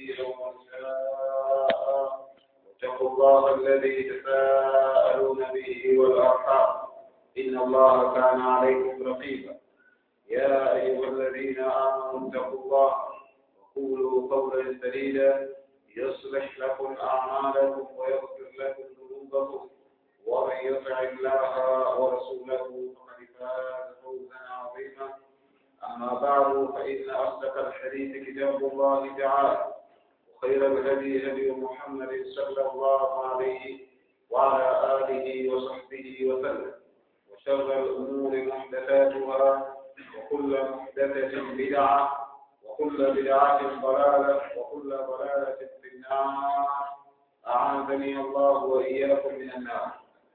كثيرا ونساء واتقوا الله الذي تساءلون به والأرحام إن الله كان عليكم رقيبا يا أيها الذين آمنوا اتقوا الله وقولوا قولا سديدا يصلح لكم أعمالكم ويغفر لكم ذنوبكم ومن يطع الله ورسوله فقد فاز فوزا عظيما أما بعد فإن أصدق الحديث كتاب الله تعالى وخير الهدي هدي محمد صلى الله عليه وعلى آله وصحبه وسلم وشر الأمور محدثاتها وكل محدثة بدعة وكل بدعة ضلالة وكل ضلالة في النار أعاذني الله وإياكم من النار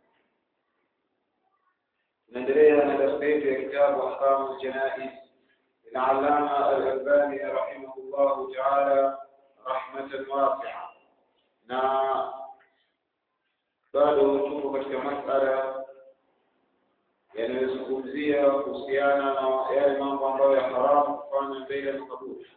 نendelea na darasa yetu ya kitabu ahkamu ljanais للعلامة الألباني رحمه الله تعالى رحمة واسعة na bado tuko katika masala yanayozungumzia kuhusiana na yale mambo ambayo ya haramu kufanya mbele ya makaburi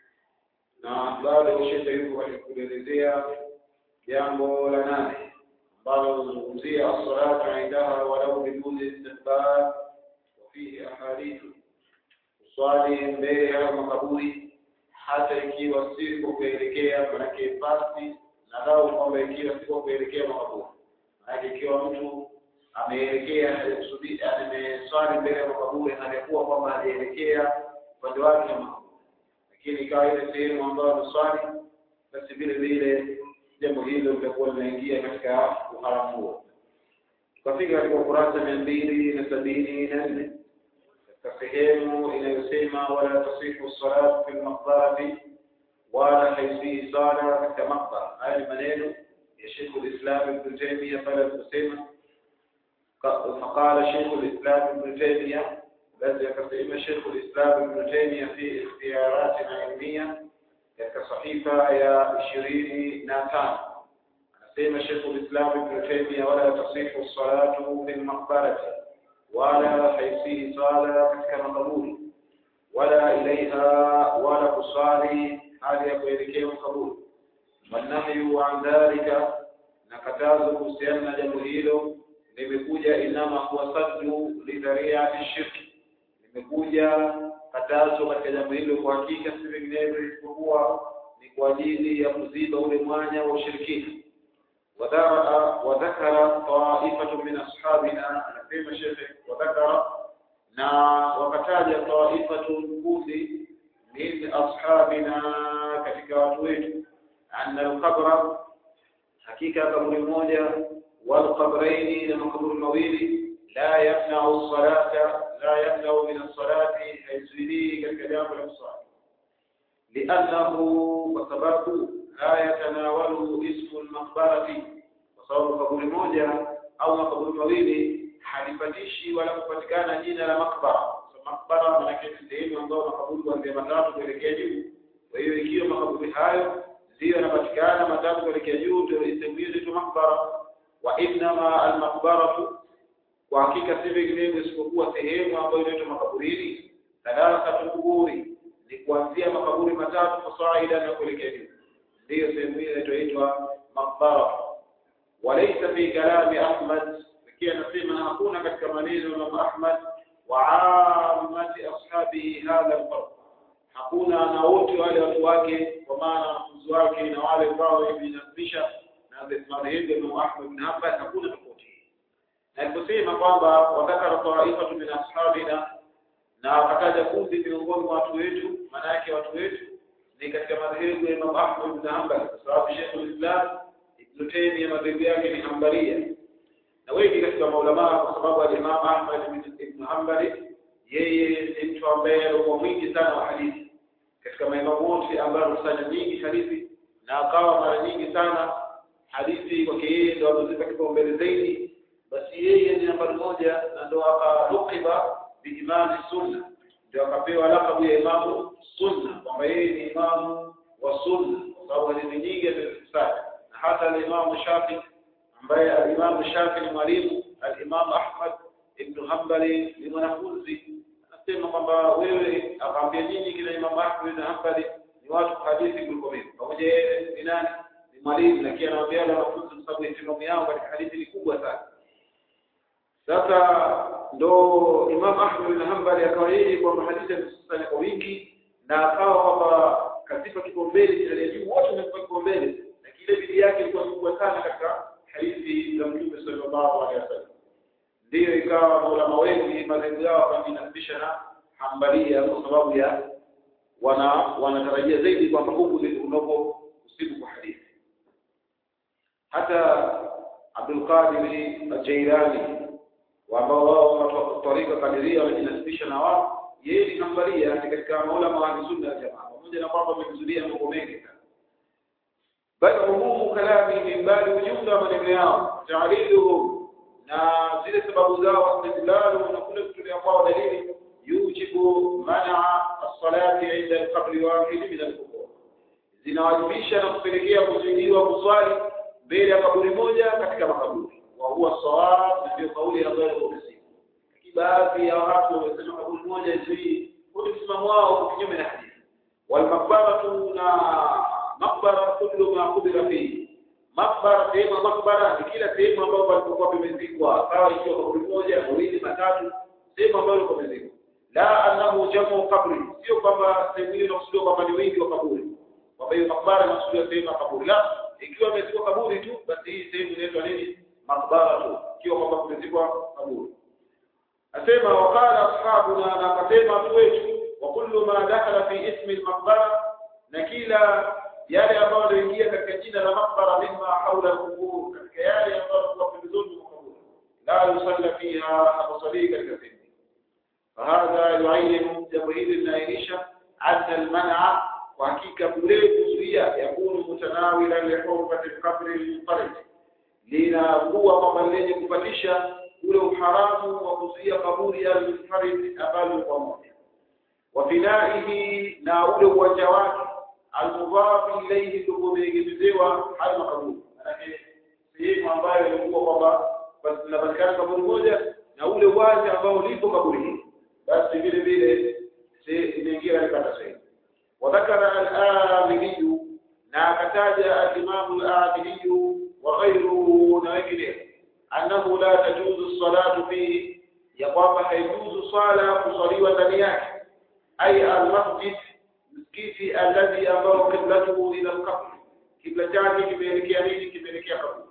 na bado shekhe yuko katika kuelezea jambo la nane ambalo linazungumzia assalatu indaha walau biduni istihbab wafihi ahadithu kuswali mbele ya makaburi hata ikiwa si kwa kuelekea manake pasi na lau kwamba ikiwa si kwa kuelekea makaburi manake ikiwa mtu ameelekea ameswali mbele ya makaburi alikuwa kwamba alielekea upande wake wa makaburi lakini ikawa ile sehemu ambayo ameswali basi vile vile jambo hilo litakuwa linaingia katika uharamu huo tukafika katika ukurasa mia mbili na sabini na nne katika sehemu inayosema wala tasifu salatu fi lmaqbarati wala haisihi sala katika maqbara haya ni maneno ya shekhu lislam ibnu taimia pale aliposema فقال شيخ الإسلام ابن تيمية الذي يقسم شيخ الإسلام ابن تيمية في اختيارات علمية كصحيفة يا عشرين ناتان أسيم شيخ الإسلام ابن تيمية ولا تصح الصلاة في المقبرة ولا حيثيه صلاة كمقبول ولا إليها ولا تصالي هذه يقول قبول والنهي عن ذلك نكتاز kuhusiana jambo hilo limekuja inama huwa saddu lidhariati shirki limekuja katazo katika jambo hilo kwa hakika si vinginevyo isipokuwa ni kwa ajili ya kuziba ule mwanya wa ushirikina wadhakara taifatu min ashabina anasema shekhe wadhakara na wakataja taifatu kundi min ashabina katika watu wetu anna alqabra hakika kaburi moja والقبرين لما قبر المويل لا يمنع الصلاة لا يمنع من الصلاة حيث كالكلام الأبصار لأنه وسبب لا يتناوله اسم المقبرة وصور قبر موجة أو قبر المويل halipatishi wala kupatikana jina la makbara so makbara manake ni sehemu ambayo makaburi kuanzia matatu kuelekea juu kwa hiyo ikiwa makaburi hayo ndiyo yanapatikana matatu kuelekea juu ndio sehemu hiyo inaitwa makbara wa innama almaqbaratu kwa hakika si vinginevyo isipokuwa sehemu ambayo inaitwa makaburini thalathatu kuburi ni kuanzia makaburi matatu fasaida na kuelekea juu ndiyo sehemu hiyo inaitwa maqbara walaysa fi kalami ahmad lakini anasema hakuna katika maneno ya Imam Ahmad wa ammati ashabihi hadha alfarq hakuna na wote wale watu wake kwa maana wanafunzi wake na wale ambao wamejinasibisha na madhehebu ya Imam Ahmad bin Hanbal hakuna tofauti na aliposema kwamba wadhakara taifatu min ashabina na wakataja kundi miongoni mwa watu wetu maana yake watu wetu ni katika madhehebu ya Imam Ahmad bin Hanbal kwa sababu Sheikh al-Islam Ibn Taymiyyah madhehebu yake ni Hanbalia na wengi katika maulamaa kwa sababu al-Imam Ahmad ibn Hanbal yeye ni mtu ambaye alikuwa mwingi sana wa hadithi katika maimamu wote ambao kusanya nyingi hadithi na akawa mara nyingi sana hadithi kwake yeye ndo amezipa kipaumbele zaidi basi yeye ni nambari moja na ndo akalukiba biimani sunna ndio akapewa lakabu ya imamu sunna kwamba yeye ni imamu wa sunna kwa sababu hadithi nyingi amezikusanya na hata alimamu shafi ambaye alimamu shafi ni mwalimu alimamu ahmad ibnu hambali ni mwanafunzi anasema kwamba wewe akaambia nyinyi kina imamu ahmad ibn hambali ni watu hadithi kuliko mimi pamoja yeye ni nani ni mwalimu lakini anawaambia wale wanafunzi kwa sababu ihtimamu yao katika hadithi ni kubwa sana sasa ndo Imam Ahmad bin Hanbali akawa yeye kwamba hadithi amesusanya kwa wingi na akawa kwamba katika kipaumbele cha juu wote wamekuwa kipaumbele na kile bidii yake ilikuwa kubwa sana katika hadithi za Mtume sallallahu alaihi wasallam ndiyo ikawa maulama wengi madhehebu yao wakajinasibisha na Hanbalia kwa sababu ya wana wanatarajia zaidi kwamba huku ndiko unapo usiku kwa hadithi hata Abdul Qadir al-Jailani ambao wao watu wa tarika kadiria wamejinasibisha na wao yeye ni Hanbalia ni katika maulama wa sunna ya jamaa pamoja na kwamba wamekuzulia mambo mengi sana bali umumu kalami min bali ujumla wa maneno yao taaliluhum na zile sababu zao istidlalu na kule kutolea kwao dalili yujibu manaa as-salati inda al-qabri wahid min al-qubur zinawajibisha na kupelekea kuzuiliwa kuswali mbele ya kaburi moja katika makaburi wa huwa sawab ndio kauli ambayo iko msingi baadhi ya watu wamesema kaburi moja zii kwa msimamo wao kinyume na hadithi wal maqbaratu na maqbara kullu ma qubira fihi makbara sehemu makbara ni kila sehemu ambayo palipokuwa pamezikwa sawa ikiwa kaburi moja mawili matatu sehemu ambayo ilikuwa pamezikwa la annahu jamu qabri sio kwamba sehemu hiyo inakusudiwa kwamba ni wingi wa kaburi kwamba hiyo makbara inakusudiwa sehemu ya kaburi la ikiwa imezikwa kaburi tu basi hii sehemu inaitwa nini makbara tu ikiwa kwamba kumezikwa kaburi asema waqala ashabuna na akasema watu wetu wa kullu ma dakhala fi ismi al-maqbara na kila yale ambayo yanaingia katika jina la maqbara mimma haula al-qubur katika yale ambayo kwa pembezoni mwa kaburi la yusalla fiha hakusali katika sehemu fahadha yuayinu jambo hili linaainisha anna al-man'a kwa hakika kule kuzuia yakunu mutanawila li hurmati al-qabr al-munfarid linakuwa kwamba lenye kupatisha ule uharamu wa kuzuia kaburi ya al-munfarid ambalo kwa moja wa binaihi na ule uwanja wake almudhafu ilayhi ndio kumegemezewa hayo makaburi manake sehemu ambayo ilikuwa kwamba basi inapatikana kaburi moja na ule uwanja ambao lipo kaburi hili basi vile vile imeingia katika sehemu wadhakara al-amiliyu na akataja al-imamu al-amiliyu wa ghayruhu na wengineo annahu la tajuzu salatu fihi ya kwamba haijuzu swala kuswaliwa ndani yake ay al-masjid msikiti alladhi ambao qiblatuhu ila al-qabr kibla chake kimeelekea nini kimeelekea kaburi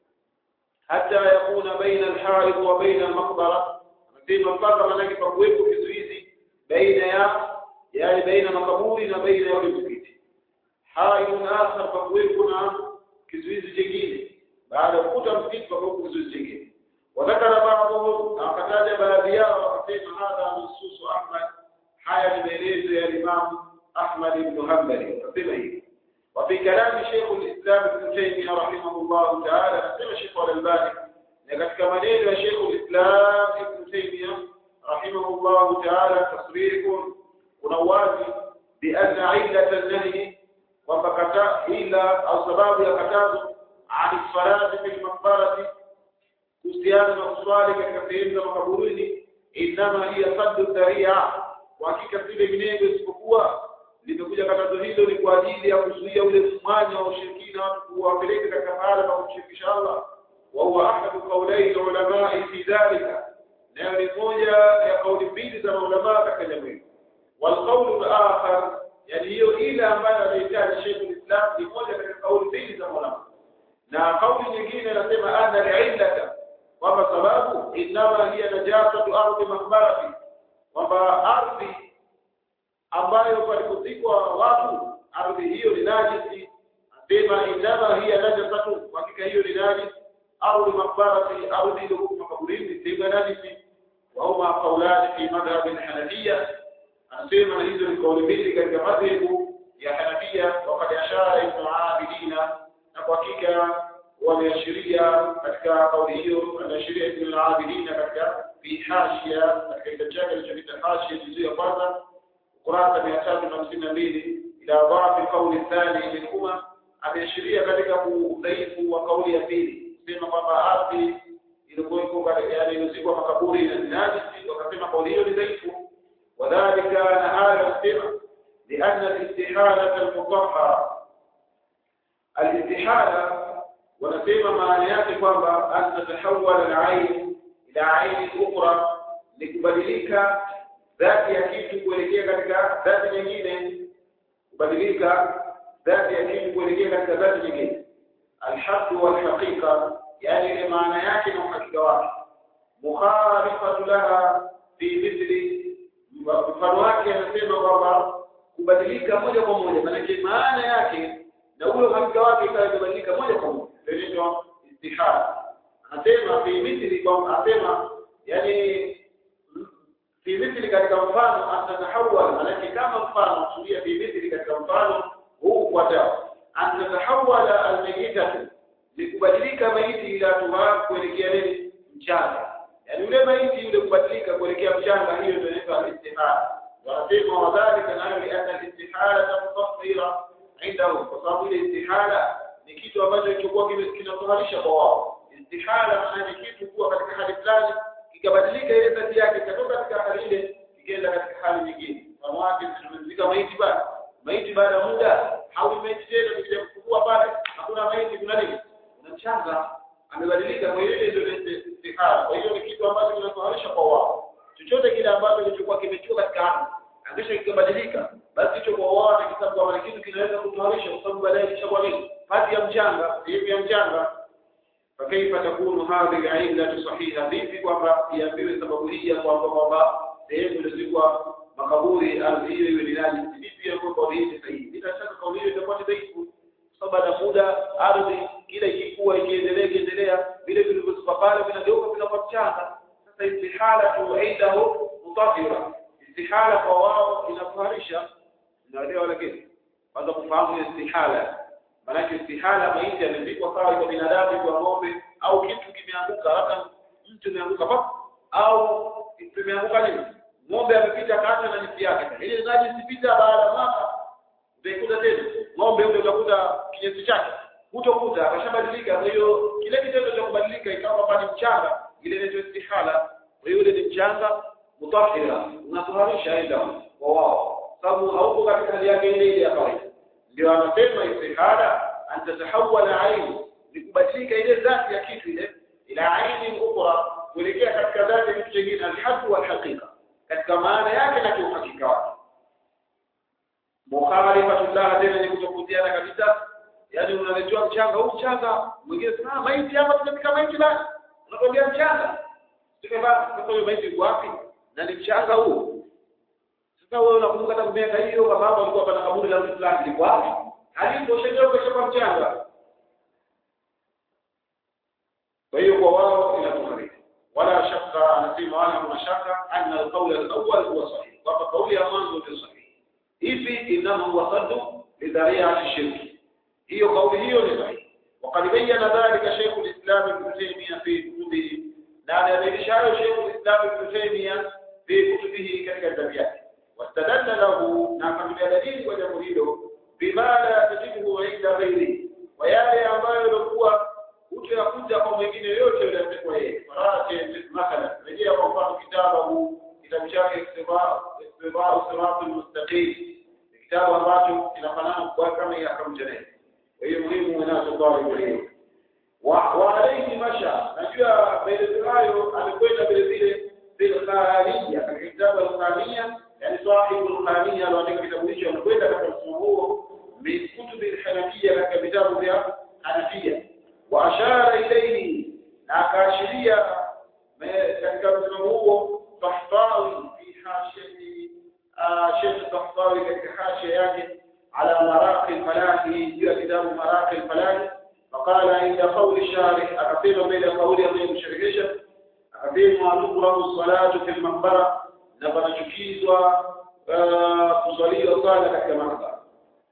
hata yakuna baina al-harith wa baina al-maqbara anasema mpaka manake pakuwepo kizuizi baina ya yani baina makaburi na baina ya msikiti hayo akhar pakuwepo na kizuizi kingine baada ya kukuta msikiti pakuwepo kizuizi kingine wadhakara baadhum na wakataja baadhi yao wakasema hadha nususu ahmad haya ni maelezo ya imamu أحمد بن حنبل وقسم هي وفي كلام شيخ الإسلام ابن تيمية رحمه الله تعالى قسم شيخ الألباني لقد كمنين شيخ الإسلام ابن تيمية رحمه الله تعالى تصريح ونوازي بأن علة النهي وفكتا إلا أو سباب يكتاز عن الصلاة في المقبرة كستيان مقصوالك كثير مقبولين إنما هي صد الذريعة وحقيقة سيدة منين يسبقوها limekuja katazo hilo ni kwa ajili ya kuzuia ule mwanya wa ushirikina watu kuwapeleka katika mahala pa kumshirikisha Allah wa huwa ahadu qawlai ulama fi dhalika nayo ni moja ya kauli mbili za maulama katika jambo hilo wal qawlu al-akhar yani hiyo ile ambayo anahitaji Sheikh al-Islam ni moja katika kauli mbili za maulama na kauli nyingine inasema anna al-illata kwamba sababu inama hiya najasatu ardhi makbarati kwamba ardhi ambayo palipozikwa watu ardhi hiyo ni najisi asema inama hiya najasatu hakika hiyo ni najisi ardhi makbarati ardhi iliyokuwa makaburini sehemu ya najisi wa huma qaulani fi madhhab al-hanafiyya anasema hizo ni kauli mbili katika madhehebu ya Hanafia wakati ashara ibn Abidina na kwa hakika wameashiria katika kauli hiyo anaashiria ibn Abidina katika fi hashia katika kitabu chake alichokiita hashia juzu ya kwanza ukurasa mia tatu na hamsini na mbili ila dhafi kauli thani ilikuwa ameashiria katika udhaifu wa kauli ya pili sema kwamba ardhi ilikuwa iko yani ilizikwa makaburi na najisi wakasema kauli hiyo ni dhaifu wadhalika na hayo anasema لأن الاستحالة المطهرة الاستحالة wanasema maana yake kwamba an tatahawala al-ain ila aini ukhra ni kubadilika dhati ya kitu kuelekea katika dhati nyingine kubadilika dhati ya kitu kuelekea katika dhati nyingine alhaq wal haqiqa yani ile maana yake na uhakika wake mukhalifatu laha fi mithli mfano wake anasema kwamba kubadilika moja kwa moja maana maana yake na ule uhakika wake ikawa imebadilika moja kwa moja inaitwa istihara anasema fi mithli kwa anasema yani fi mithli katika mfano atatahawal manake kama mfano kusudia fi mithli katika mfano huu ufuatao atatahawala almayitatu ni kubadilika maiti ila tuhar kuelekea nini mchanga yani yule maiti yule kubadilika kuelekea mchanga hiyo ndio inaitwa istihara wanasema wadhalika nayo li anna istihara mutahhira indahum kwa sababu ile istihara ni kitu ambacho kilichokuwa kinatoharisha kwa wao istihara maana ni kitu kuwa katika hali fulani kikabadilika ile dhati yake ikatoka katika hali ile ikaenda katika hali nyingine mfano wake tumemzika maiti bado maiti baada ya muda hawi maiti tena tukija kufungua pale hakuna maiti kuna nini kuna mchanga amebadilika kwa hiyo ile ndio istihara kwa hiyo ni kitu ambacho kinatoharisha kwa wao chochote kile ambacho kilichokuwa kimechua katika ardhi akisha kikabadilika basi hicho kwa wao ni kitabu kama kitu kinaweza kutoharisha kwa sababu baadaye kishakuwa nini pati ya mchanga sehemu ya mchanga فكيف تكون هذه العلة صحيحة vipi kwamba iambiwe sababu hii ya kwamba kwamba sehemu ilizikwa makaburi ardhi hiyo iwe ni nani vipi ya kwamba hii ni sahihi bila shaka kauli hiyo itakuwa ni dhaifu sababu na muda ardhi kila ikikuwa ikiendelea ikiendelea vile vilivyozikwa pale vinageuka vinakuwa mchanga sasa istihala tu indahu mutahira istihala kwa wao inafaharisha naelewa lakini kwanza kufahamu istihala maanake istihala maiti amezikwa sawa kwa binadamu kwa ng'ombe au kitu kimeanguka labda mtu ameanguka pa au kimeanguka nini ng'ombe amepita kata na nisi yake ile naji sipita baada ya mwaka utaikuta tena ng'ombe ule utakuta kinyesi chake hutokuta akashabadilika kwa hiyo kile kitendo cha kubadilika ikawa pale mchanga ile inaitwa istihala kwa hiyo ile ni mchanga mutahira unatoharisha aidha kwa wao sababu hauko katika hali yake ile ile ya kawaida ndio anasema istihara an tatahawala aini ni kubadilika ile dhati ya kitu ile ila aini ukhra kuelekea katika dhati ya kitu kingine alhaq wal haqiqa katika maana yake na kiuhakika wake mukhalifatullah tena ni kutofautiana kabisa yani unaletewa mchanga huu mchanga mwingine sema maiti hapa tunapika maiti la unakwambia mchanga tukaba kwa maiti wapi na ni mchanga huu sasa wewe unakumbuka hata miaka hiyo baba yako alikuwa pana kaburi la mtu fulani liko wapi? Halipo shajao kwa mchanga. Kwa hiyo kwa wao inatuharika. Wala shaka anasema wala kuna shaka anna alqawl alawwal huwa sahih. Kwamba kauli ya mwanzo ndio sahihi. Hivi inama huwa saddu lidhari'ati shirki. Hiyo kauli hiyo ni sahihi. وقد بين ذلك شيخ الإسلام ابن تيمية في كتبه na anadhihirisha شيخ الإسلام ابن تيمية في كتبه katika vitabu vyake واستدل له نعم دليل وجمه hilo bima la tajibu inda ghairi wa yale ambayo yalikuwa utakuja kwa mwingine yote yule atakuwa yeye farate mathalan rejea kwa mfano kitabu kitabu chake istiba istiba sirat almustaqim kitabu ambacho kinafanana kwa kama ya kamjane kwa hiyo muhimu inachotoa hiyo wa alayhi masha najua maelezo hayo alikwenda vile vile bil kharija katika kitabu al-kharija yani sahibu al-kharija aliandika kitabu hicho alikwenda katika mfumo huo min kutubi al-hanafiyya katika vitabu vya hanafiyya wa ashara ilayhi na akaashiria katika mfumo huo tahtawi fi hashiyati Sheikh Tahtawi katika hashia yake ala maraqi al-falahi juu ya kitabu maraqi al-falahi فقال عند قول الشارح أكثر بين قول أبي مشركشة أكثر ما تقرأ الصلاة في المقبرة نبنا تكيز وصلي وصالة كما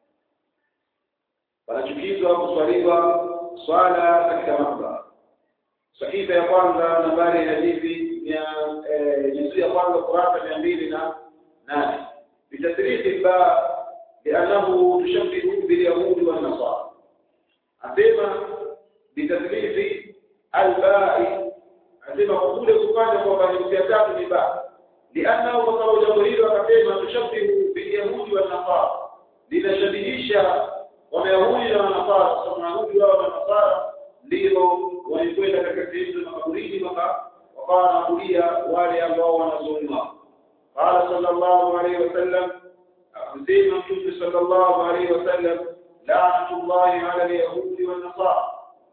فنشكيز وصلي وصالة كما صحيفة ya kwanza nambari ya hadithi juzuu ya kwanza kurasa mia mbili na nane bitasrihi ba liannahu tushabbihu bilyahudi wannasara asema bitadlifi albai asema kule kufanya kwamba ni ya tatu ni ba liannahu kwa sababu jambo hilo akasema tushabbihu bilyahudi wannasara mayahudi wao na nasara ndio walikwenda katika sehemu za makaburini waka wakawa wanaabudia wale ambao wanazungumza qala sallallahu alaihi wasallam akasema mtume sallallahu alaihi wasallam la'natullahi ala al-yahudi wan nasara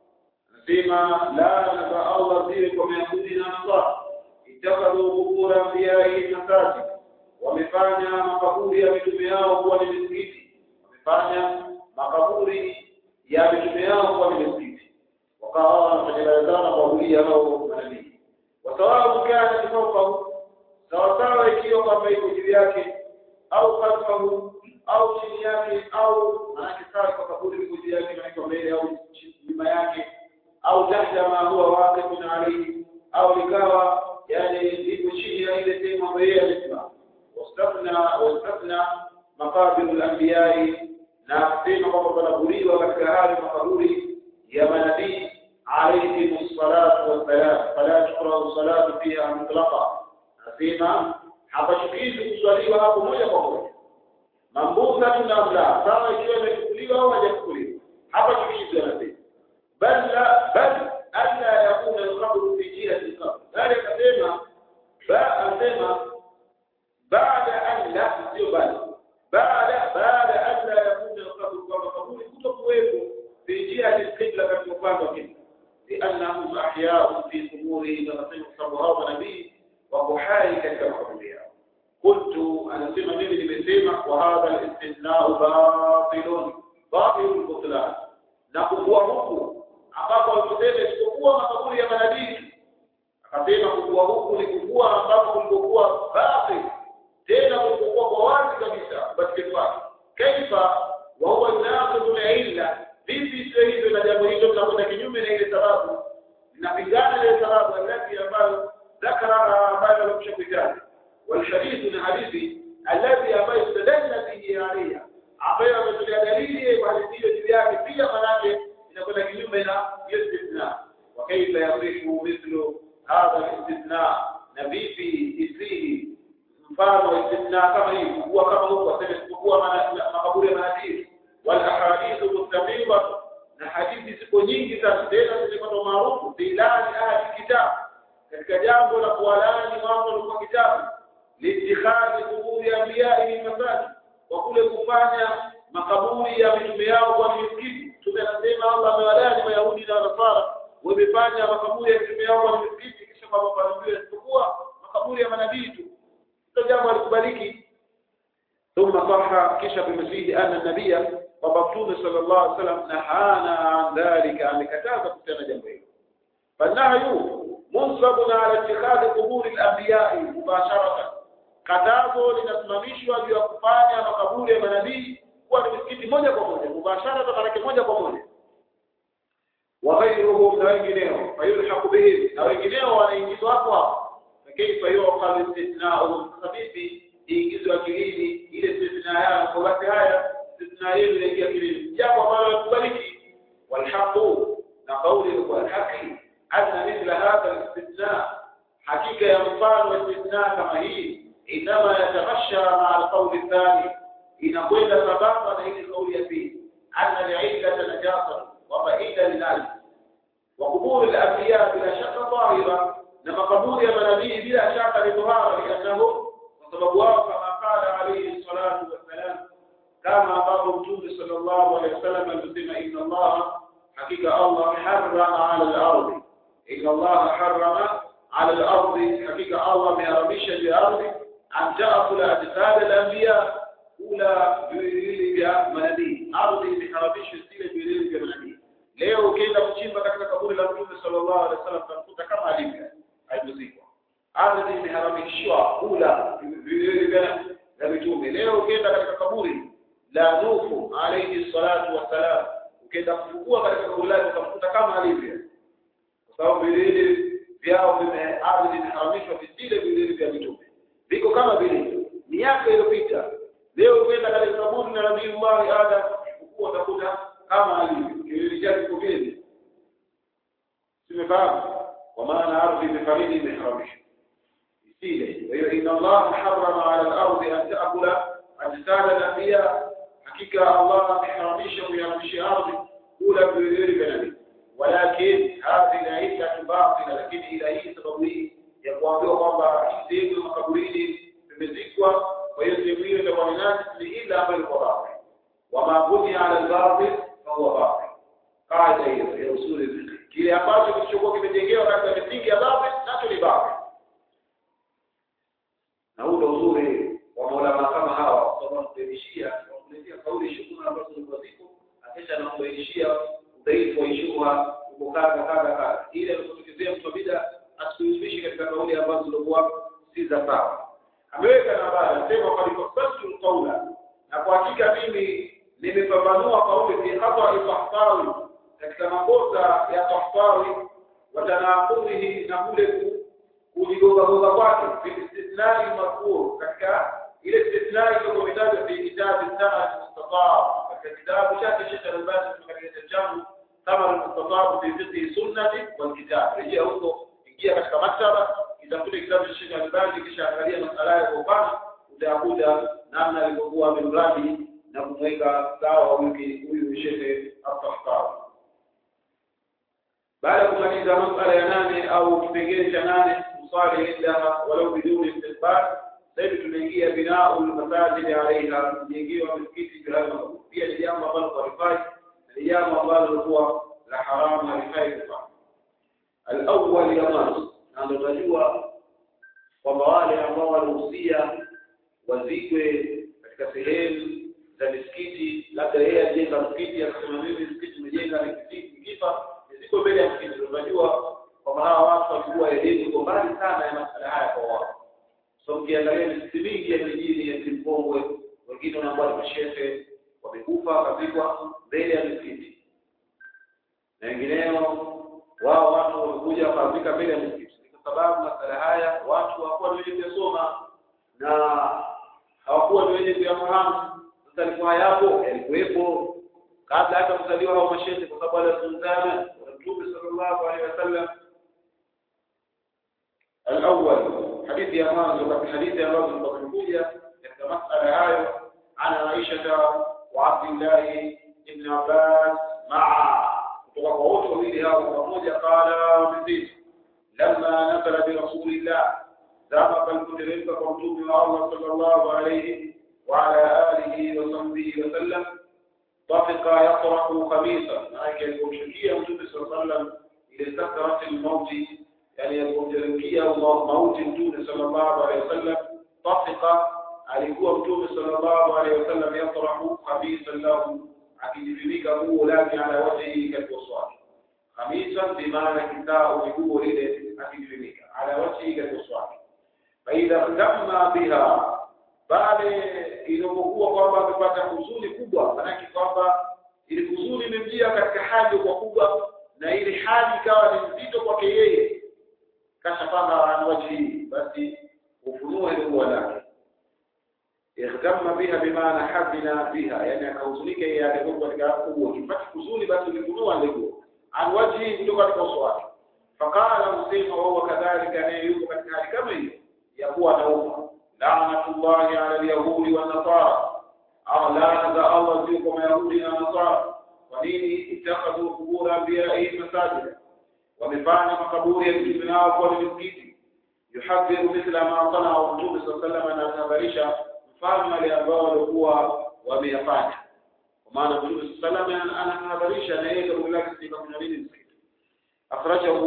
anasema laana za Allah ziwe kwa mayahudi na nasara itakadhu qubura anbiya'i masajid wamefanya makaburi ya mitume yao kuwa ni misikiti wamefanya makaburi ya mitume yao kuwa ni misikiti wakawa wanatengenezana kuabudia hao manabii wasawabu kana fawqahu sawasawa ikiwa kwamba iko juu yake au khalfahu au chini yake au maanake sawa kwa kaburi liko juu yake na iko mbele au nyuma yake au tahta ma huwa waqifun alayhi au likawa yani liko chini ya ile sehemu ambayo yeye alisimama wastafna wastafna maqabir al-anbiya na kusema kwamba panaburiwa katika hali makaburi ya manabii alayhim as-salatu was-salam fala tuqra salatu fiha mutlaqa nasema hapachukizi kuswaliwa hapo moja kwa moja mambuka tunamla sawa ikiwa imechukuliwa au hajachukuliwa hapachukizi anasema bal la bal alla yakuna al-qabru fi jihati al-qabr bali akasema ba anasema baada an la sio bali baada baada an la yakuna al-qabru kwa kaburi kutokuwepo fi jihati al-qibla katika upande wa kibla لأنهم أحياء في قبورهم ونسيم صبرها ونبي وكحاي katika makaburi yao قلت أنا سمع mimi nimesema وهذا الاستثناء باطل باطل البطلان na kukua huku ambapo aliposema isipokuwa makaburi ya manabii akasema kukua huku ni kukua ambapo kulikokuwa batil tena kulikokuwa kwa wazi kabisa upatikani wake kaifa wa huwa yunaqidu illa vipi sio hivyo na jambo hilo tunakwenda kinyume na ile sababu linapingana na ile sababu alati ambayo ذكر ambayo alikusha kuitaja والحديث na hadithi alladhi ambayo tadalla bihi alayha ambayo ametolea dalili kwa hadithi hiyo juu yake pia manake inakwenda kinyume na hiyo istithna wa kaifa yasifu mithlu hadha istithna na vipi isihi mfano wa istithna kama hii kuwa kama huko aseme kuwa makaburi ya manabii wal ahadithu mustaqima na hadithi ziko nyingi sana tena zimepata maarufu bilani ahli kitab katika jambo la kuwalani watu walikuwa kitabu liitikhadhi kuburi anbiya'i masajid kwa kule kufanya makaburi ya mitume yao kwa misikiti tunasema Allah amewalani mayahudi na nasara wamefanya makaburi ya mitume yao kwa misikiti kisha kwa mafanikio isipokuwa makaburi ya manabii tu hilo jambo alikubaliki ثم صح كشف المسيح أن النبي ومكتوب صلى الله عليه وسلم نهانا عن ذلك عن كتابة كتابة جنبه فالنهي منصب على اتخاذ قبور الأنبياء مباشرة katazo linasimamishwa juu ya kufanya makaburi ya manabii kuwa ni misikiti moja kwa moja mubashara maanake moja kwa moja waghairuhum na wengineo fayulhaqu bihim na wengineo wanaingizwa hapo hapo kaifa yuqal istithna'uhum khabithi iingizwe akilini ile istithna yao kwa basi haya istithna yenu inaingia akilini jambo ambalo likubaliki walhaqu na kauli kwa haki anna mithla hadha alistithna hakika ya mfano wa istithna kama hii inama yatamasha maa alqauli thani inakwenda sambamba na ile kauli ya pili anna li'illata najasa kwamba illa linali wa kuburi al-anbiya bila shaka dhahira na makaburi ya manabii bila shaka ni dhahara liannahu kwa sababu wao kama qala alayhi salatu wassalam kama ambavyo mtume sallallahu alayhi wasallam alisema inna Allah hakika Allah harrama ala al-ardi inna Allah harrama ala al-ardi hakika Allah ameharamisha juu ya ardhi an taakula ajsad al-anbiya kula viwiliwili vya manabii ardhi imeharamisha zile viwiliwili vya manabii leo ukienda kuchimba katika kaburi la mtume sallallahu alaihi wasallam utakuta kama alivyo haikuzikwa ardhi imeharamishwa kula viwiliwili vya vya mitume leo ukienda katika kaburi la nuhu alayhi salatu wassalam ukienda kufukua katika kaburi lake utakuta kama alivyo kwa sababu viwiliwili vyao vime ardhi imeharamishwa vile viwiliwili vya mitume viko kama vilivyo miaka iliyopita leo ukienda katika kaburi la nabii Allah Adam ukua utakuta kama alivyo kiwili chake kiko vile simefahamu kwa maana ardhi imefaridi imeharamishwa isile kwa hiyo inna Allah harrama ala al-ardi an ta'kula ajsad al-anbiya hakika Allah ameharamisha kuyaharamisha ardhi kula viwiliwili vya nabii walakin hadhihi al-illatu batila lakini ila hii sababu hii ya kuambiwa kwamba hii sehemu ya makaburini imezikwa kwa hiyo sehemu hiyo itakuwa ni nani ni ila ambayo ilikuwa batil wama bunia ala al-batil fa huwa batil kaida hiyo ya usuli fiqh kile ambacho kilichokuwa kimejengewa katika misingi ya batil nacho ni batil na huu ndio uzuri wa maulama kama hawa kwa sababu kubainishia wakuletea kauli shughuli ambazo zilikuwa ziko akisha na kubainishia udhaifu wa shughuli uko kadha kadha kadha ili alipotokezea mtu bida asikuishi katika kauli ambazo zilikuwa si za sawa ameweka na baada anasema qad fasaltu qawla na kwa hakika mimi nimepambanua kauli fi khata al-tahtawi katika makosa ya tahtawi wa tanaqulihi na kule kujigogagoga kwake fi istithnai madhkur katika ile istithnai iliyokuwa imetajwa fi kitabu sana mustafa katika kitabu chake Sheikh Al-Albani katika kitabu changu kama al-mustafa fi fiqh sunnati wal kitab rejea huko ingia katika maktaba kitafute kitabu cha Sheikh Al-Albani kisha angalia masala ya kwa upana utakuta namna alivyokuwa amemradi na kumweka sawa huyu huyu Sheikh Al-Tahtawi baada ya kumaliza masala ya nane au kipengele cha nane kusali indaha walau biduni istiqbal sasa tunaingia binau almasajid alaiha kujengiwa misikiti bila pia ni jambo ambalo halifai ni jambo ambalo lilikuwa la haramu halifai kufanya al-awwal ya mwanzo na ndio tunajua kwamba wale ambao walihusia wazikwe katika sehemu za misikiti labda yeye ajenga msikiti akasema mimi msikiti umejenga nikifa ziko mbele ya msikiti tunajua kwamba hawa watu walikuwa elimu iko mbali sana ya masala haya kwa wao so mkiangalia misikiti mingi ya mijini ya Zimbabwe wengine wanakuwa ni mashehe wamekufa wakazikwa mbele ya misikiti na wengineo wao watu wamekuja wakazika mbele ya misikiti kwa sababu masala haya watu hawakuwa ni wenye kuyasoma na hawakuwa ni wenye kuyafahamu sasa alikuwa hayapo yalikuwepo kabla hata kuzaliwa hao mashehe kwa sababu walizungumzana Mtume sallallahu alaihi wasallam الأول حديث يا مانزو في حديث يا مانزو تقولية كما مسألة هاي عن عائشة وعبد الله ابن عباس مع وقوت وبيلها وموجة قال مزيد لما نزل برسول الله ذهب المدرسة قمتم الله صلى الله عليه وعلى آله وصحبه وسلم طفق يطرح خميسا معك المشركية متوب صلى الله عليه وسلم إلى سكرة الموت يعني المشركية موت متوب صلى الله عليه وسلم طفق alikuwa mtume sallallahu alaihi wasallam yatrahu khamisan lahu akijivika nguo lake ala wajhi katika uso wake khamisan bimaana kitao nguo ile akijivika ala wajhi katika uso wake faidha damma biha baada ilipokuwa kwamba amepata huzuni kubwa manake kwamba ile huzuni imemjia katika hali kwa kubwa na ile hali ikawa ni nzito kwake yeye kashapanga anwaji basi ufunue ile nguo lake ikhtamma biha bimaana habina biha yani akahuzunika yeye alikuwa katika nguo kipata huzuni basi ulifunua ile nguo anwaji kutoka katika uso wake faqala usema wao kadhalika naye yuko katika hali kama hiyo ya kuwa anauma لعنة الله على اليهود والنصارى أو لعنة الله فيكم يهود ونصارى ونيني اتخذوا قبور أنبيائهم مساجدا ومفعنا مقبور يكتب ناو قول المسكيت يحذر مثل ما صنع الرسول صلى الله عليه وسلم أن تبرش مفعنا لأنباء الأخوة وميفعنا ومعنى الرسول صلى الله عليه وسلم أنا تبرش أن يقول لك سيبا من المسكيت أخرجه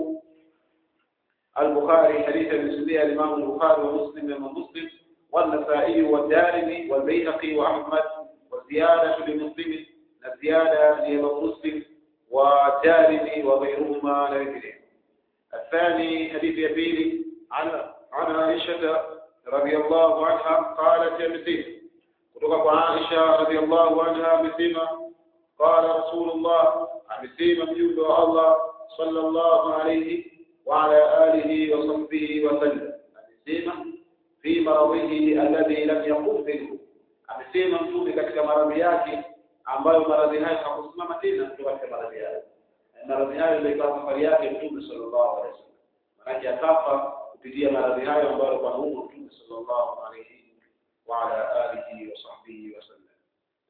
البخاري حديث المسلمية الإمام البخاري ومسلم ومسلم والنسائي والدارمي والبيهقي وأحمد والزيادة لمسلم الزيادة لإمام مسلم والدارمي وغيرهما لا يدري الثاني حديث يبيني عن عن عائشة رضي الله عنها قالت يا مسيح kutoka عائشة رضي الله عنها مسيمة قال رسول الله مسيمة مجود الله صلى الله عليه وعلى آله وصحبه وسلم amesema fi maradhihi alladhi lam yaqum minhu amesema mtume katika maradhi yake ambayo maradhi hayo hakusimama tena kutoka katika maradhi hayo maradhi hayo ndio ikawa safari yake mtume sallallahu alaihi wasallam maana akafa kupitia maradhi hayo ambayo kwa humo mtume sallallahu alaihi wa ala alihi wa sahbihi wasallam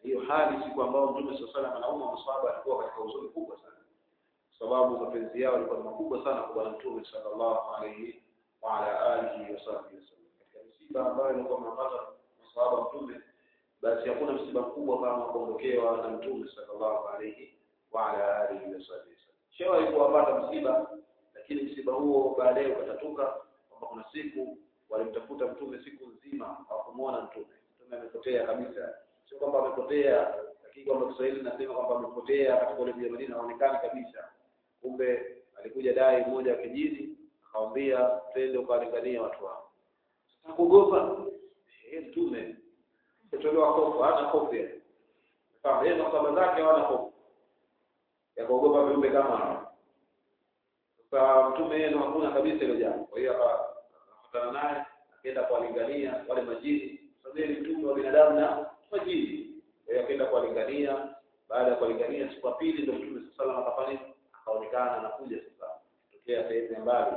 hiyo hali siku ambao mtume swalla salam anauma masahaba alikuwa katika huzuni kubwa sana kwa sababu mapenzi yao yalikuwa ni makubwa sana kwa bwana mtume sallallahu alayhi wa ala alihi wasahbihi wasallam katika msiba ambayo ilikuwa mnapata masahaba mtume basi hakuna msiba mkubwa kama kuondokewa na mtume sallallahu alayhi wa ala alihi wasahbihi wasallam shewa alikuwapata msiba lakini msiba huo baadaye ukatatuka kwamba kuna siku walimtafuta mtume siku nzima hawakumuona mtume mtume amepotea kabisa sio kwamba amepotea lakini kwamba Kiswahili nasema kwamba amepotea katika ule mji wa Madina haonekani kabisa kumbe alikuja dai mmoja wa kijiji akamwambia twende ukalingania watu wao sasa kuogopa eh mtume kutolewa hofu hana hofu yeye kama yeye na zake hawana hofu ya kuogopa viumbe kama hao sasa mtume yeye hakuna kabisa hilo jambo kwa hiyo akakutana naye akaenda kuwalingania wale majini sababu ni mtume wa binadamu na majini kwa hiyo akaenda kuwalingania baada ya kuwalingania siku ya pili ndio mtume sallallahu alaihi wasallam akafanya akaonekana anakuja sasa tokea sehemu ya mbali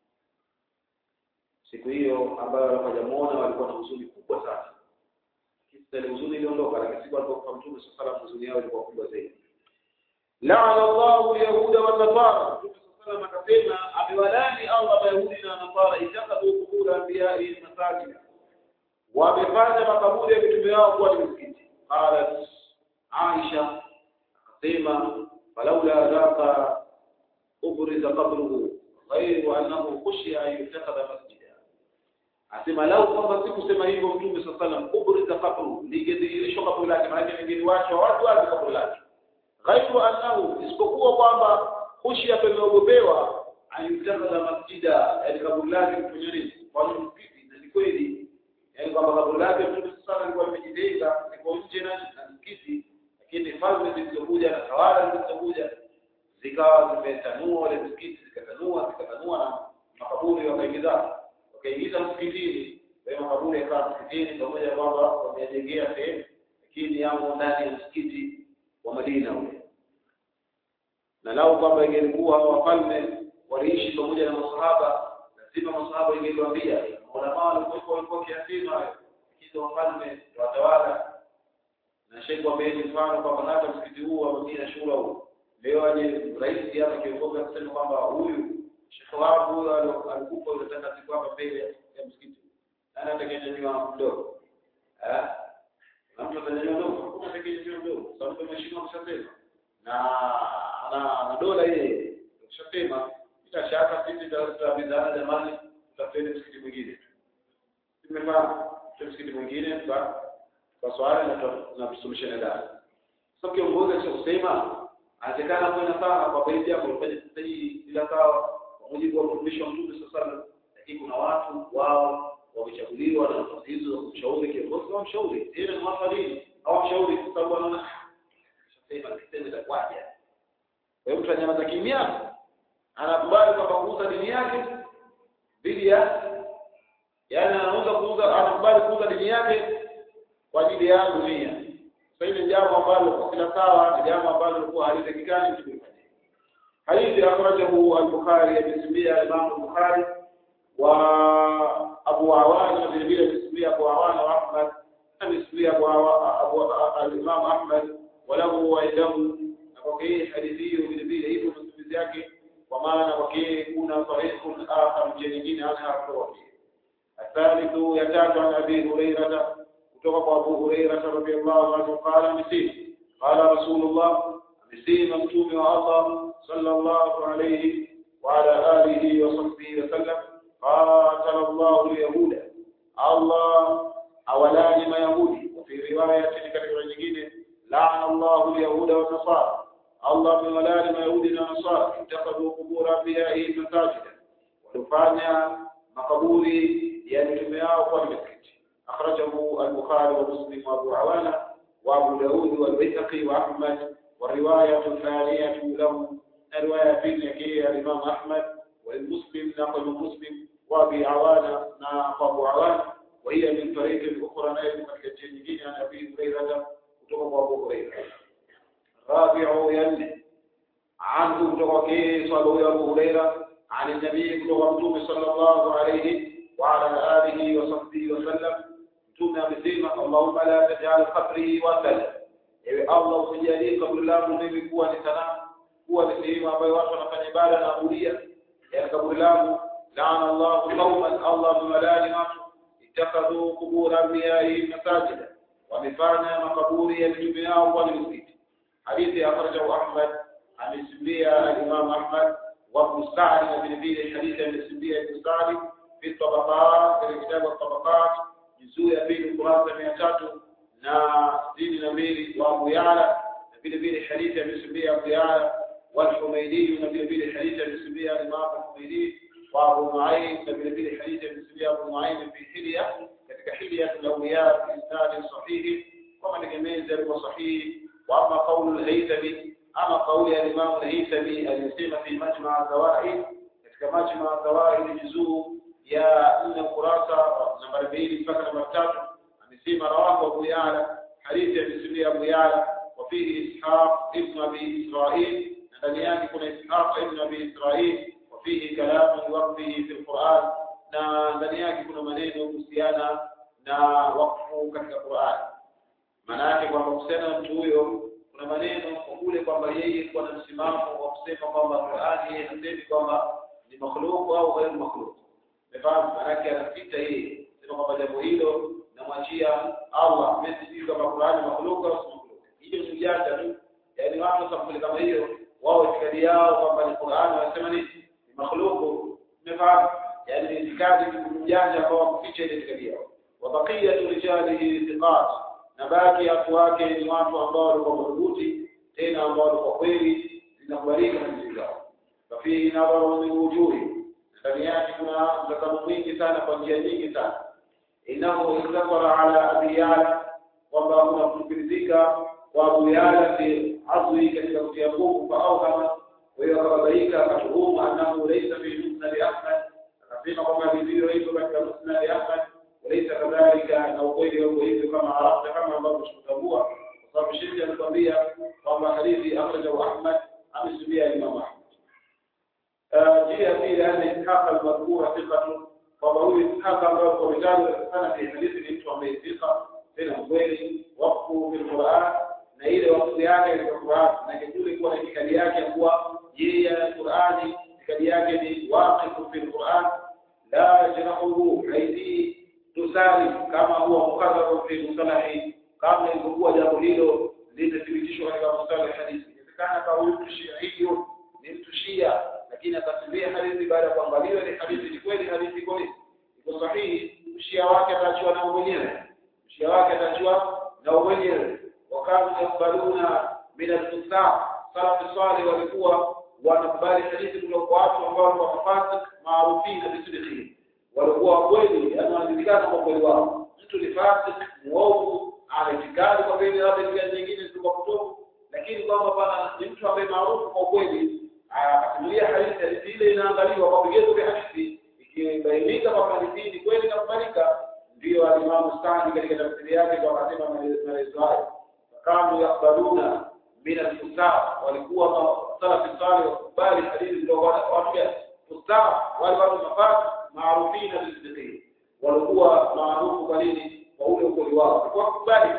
siku hiyo ambayo walipojamuona walikuwa na huzuni kubwa sana kisa ile huzuni iliondoka lakini siku alipokufa mtume sallallahu alaihi wasallam huzuni yao ilikuwa kubwa zaidi laana Allahu yahuda wa nasara mtume sallallahu akasema amewalani Allah mayahudi na nasara itakadu kubura anbiya'i masajida wamefanya makaburi ya mitume wao kuwa ni misikiti qalat Aisha akasema falaula dhaka ubriza qabruhu ghayru annahu khushiya an yutakhadha masjida asema lau kwamba sikusema hivyo mtume sallallahu alaihi wasallam ubriza qabruhu lingedhihirishwa kaburi lake maana wengine wacho watu wazi kaburi lake ghairu annahu isipokuwa kwamba khushiya tumeogopewa ayutakhadha masjida yani kaburi lake kufanya nini kwa msikiti na ni kweli yani kwamba kaburi lake mtume sana alikuwa amejidenga liko nje na msikiti lakini falme zilizokuja na tawala zilizokuja zikawa zimetanua wale msikiti zikatanua zikatanua na makaburi wakaingiza wakaingiza msikitini kwa hiyo makaburi yakawa msikitini pamoja kwamba wamejengea sehemu lakini yamo ndani ya msikiti wa Madina ule na lao kwamba ingelikuwa wafalme waliishi pamoja na masahaba lazima masahaba ingeliwaambia maulama walikuwa walikuwa kiasili hayo hizo wafalme watawala na sheikh wameeni mfano kwamba hata msikiti huu wa Madina shura huu leo aje rais hapa kiongozi akisema kwamba huyu sheikh wangu huyo alikufa unataka siku hapa mbele ya msikiti nani atakayenyanyua mdogo eh na mtu atanyanyua mdogo hakuna atakayenyanyua mdogo sababu mheshimiwa ameshasema na ana ana dola ile ukishasema bila shaka sisi tutabidhana jamani tutafeli msikiti mwingine tumefahamu msikiti mwingine kwa kwa swali na tusuluhishane ndani sasa kiongozi akisema anawezekana kwa nasaha kwa baadhi yako ulifanya sasa hii bila sawa kwa mujibu wa mtumishi wa Mtume sasa lakini kuna watu wao wamechaguliwa na nafasi hizo za kumshauri kiongozi wa mshauri yeye ni mwafadhili au mshauri kwa sababu anaona sema kitendo cha kwaje kwa hiyo mtu anyamaza kimya anakubali kwamba kuuza dini yake dhidi ya yaani anauza kuuza anakubali kuuza dini yake kwa ajili ya dunia sasa ile jambo ambalo kila sawa ni jambo ambalo lilikuwa halitakikani mtu kufanya hadithi akhrajahu al-Bukhari amesimulia Imam al-Bukhari wa Abu Awana vile vile amesimulia Abu Awana wa Ahmad amesimulia Abu al-Imam Ahmad walahu wa idahu na kwa hii hadithi hiyo vile vile hivyo masimulizi yake kwa maana kwa hii kuna sahihun akhar nyingine anha kwa الثالث يتابع عن ابي هريره kutoka kwa Abu Hurairah radhiyallahu anhu qala misi qala Rasulullah amesema mtume wa Allah sallallahu alayhi wa ala alihi wa sahbihi wa sallam qatala Allahu al-yahuda Allah awalani mayahudi wa fi riwayatin katika nyingine la'ana Allahu al-yahuda wa nasara Allah amewalani mayahudi na nasara itakadu kubur anbiya'i masajida walifanya makaburi ya mitume yao kwa misikiti أخرجه البخاري ومسلم وأبو عوانة وأبو داود والبيهقي وأحمد والرواية الثانية له الرواية في النكية الإمام أحمد والمسلم نقل مسلم وأبي عوانة ناقل أبو عوانة وهي من طريق أخرى نائل الجنين عن أبي هريرة كتب أبو هريرة رابع يلي عنه كتب صلى أبو هريرة عن النبي كتب صلى الله عليه وعلى آله وصحبه وسلم mtume amesema Allahumma la taj'al qabri wathan ewe Allah usijalie kaburi langu mimi kuwa ni sanamu kuwa ni sehemu ambayo watu wanafanya ibada na abudia ya kaburi langu laana Allahu qauman Allah bimalani watu ittakhadhu qubur anbiya'ihim masajida wamefanya makaburi ya mitume yao kuwa ni misikiti hadithi ya akhrajahu Ahmad amesimbia al-Imam Ahmad wa Ibn Sa'd na vile vile hadithi amesimbia Ibn Sa'd fi tabaqat katika kitabu tabaqat juzuu ya pili ukurasa mia tatu na sitini na mbili wa Abu Ya'la na vile vile hadithi amesimbia Abu Ya'la والحميدي na vile vile hadithi amesimbia Imam al-Humaydi wa Abu Nu'aym na vile vile hadithi amesimbia Abu Nu'aym fi hilya katika hilya al-awliya fi isnad sahih kama tegemezi alikuwa sahihi wa ama qawl al-Haythami ama qawli al-Imam al-Haythami alisema fi majma' al-zawaid katika majma' al-zawaid juzuu ya 4 kurasa nambari 2 mpaka nambari 3 amesema rawahu Abu Ya'la hadithi amesimbia Abu Ya'la وفيه إسحاق ابن أبي إسرائيل ndani yake kuna Ishaq ibn Abi Israil wafihi kalamu waqfihi fi al-Qur'an na ndani yake kuna maneno kuhusiana na wakfu katika Qur'an maana yake kwamba kuhusiana na mtu huyo kuna maneno kwa kule kwamba yeye kuwa na msimamo wa kusema kwamba Qur'an yeye hasemi kwamba ni makhluq au ghairu makhluq umefahamu maana yake anapita yeye sema kwamba jambo hilo namwachia Allah mimi sijui kama Qur'an ni makhluq au si makhluq hiyo ni ujanja tu yaani watu sampuli kama hiyo wao itikadi yao kwamba ni Qur'an wanasema nini ni makhluku umefahamu yani ni itikadi mjanja ambao wakuficha ile itikadi yao wa baqiyatu rijalihi thiqat na baki watu wake ni watu ambao walikuwa madhubuti tena ambao walikuwa kweli zinakubalika hadithi zao fafihi nadharu min wujuhi ndani yake kuna mtazamo mwingi sana kwa njia nyingi sana innahu istakara ala abi yala kwamba kuna kufikirizika kwa Abu Yala fi azwi katika kutia nguvu kwa auhama kwa hiyo akababaika akatuhumu annahu laysa fi musnad Ahmad akasema kwamba vivyo hivyo katika musnad Ahmad walaysa kadhalika na ukweli huo hivyo kama arafta kama ambavyo tunatambua kwa sababu shirki alikwambia kwamba hadithi akhrajahu Ahmad amesubia Imam Ahmad njia pili ana Ishaq al-madhkura thiqatu kwamba huyu Ishaq ambaye kwa mitaji sana fi hadithi ni mtu ambaye thiqa tena kweli wakfu bil Qur'an na ile wakfu yake katika Qur'an na kile kuwa na itikadi yake kuwa yeye Qur'ani itikadi yake ni waqifu fil Qur'an la yajrahu haidi tusali kama huwa mukadharu fi musalahi kama ilivyokuwa jambo hilo litathibitishwa katika mustalahi hadithi inawezekana kwa huyu mshia hiyo ni mtu shia lakini akasimbia hadithi baada ya kuangaliwa ni hadithi ni kweli hadithi kweli iko sahihi mshia wake ataachiwa na mwenyewe mshia wake ataachiwa na mwenyewe wakati yakbaluna min al-fusa salafu salih walikuwa wanakubali hadithi kutoka kwa watu ambao walikuwa mafasik maarufina bisidqi walikuwa kweli yani wanajulikana kwa kweli wao mtu ni fasik muovu anatikadi kwa kweli labda njia nyingine zilikuwa kutoku lakini kwamba bana ni mtu ambaye maarufu kwa kweli akasimulia hadithi hadithi ile inaangaliwa kwa vigezo vya hadithi ikibainika kwamba hadithi ni kweli inakubalika ndio alimamu Sadi katika tafsiri yake kwa akasema maelezo hayo kanu yakbaluna min al-fusa walikuwa salafi salih wakubali hadithi kutoka watu gani fusa wale watu mafasi maarufina bisidqi walikuwa maarufu kwa nini kwa ule ukweli wao walikuwa kubali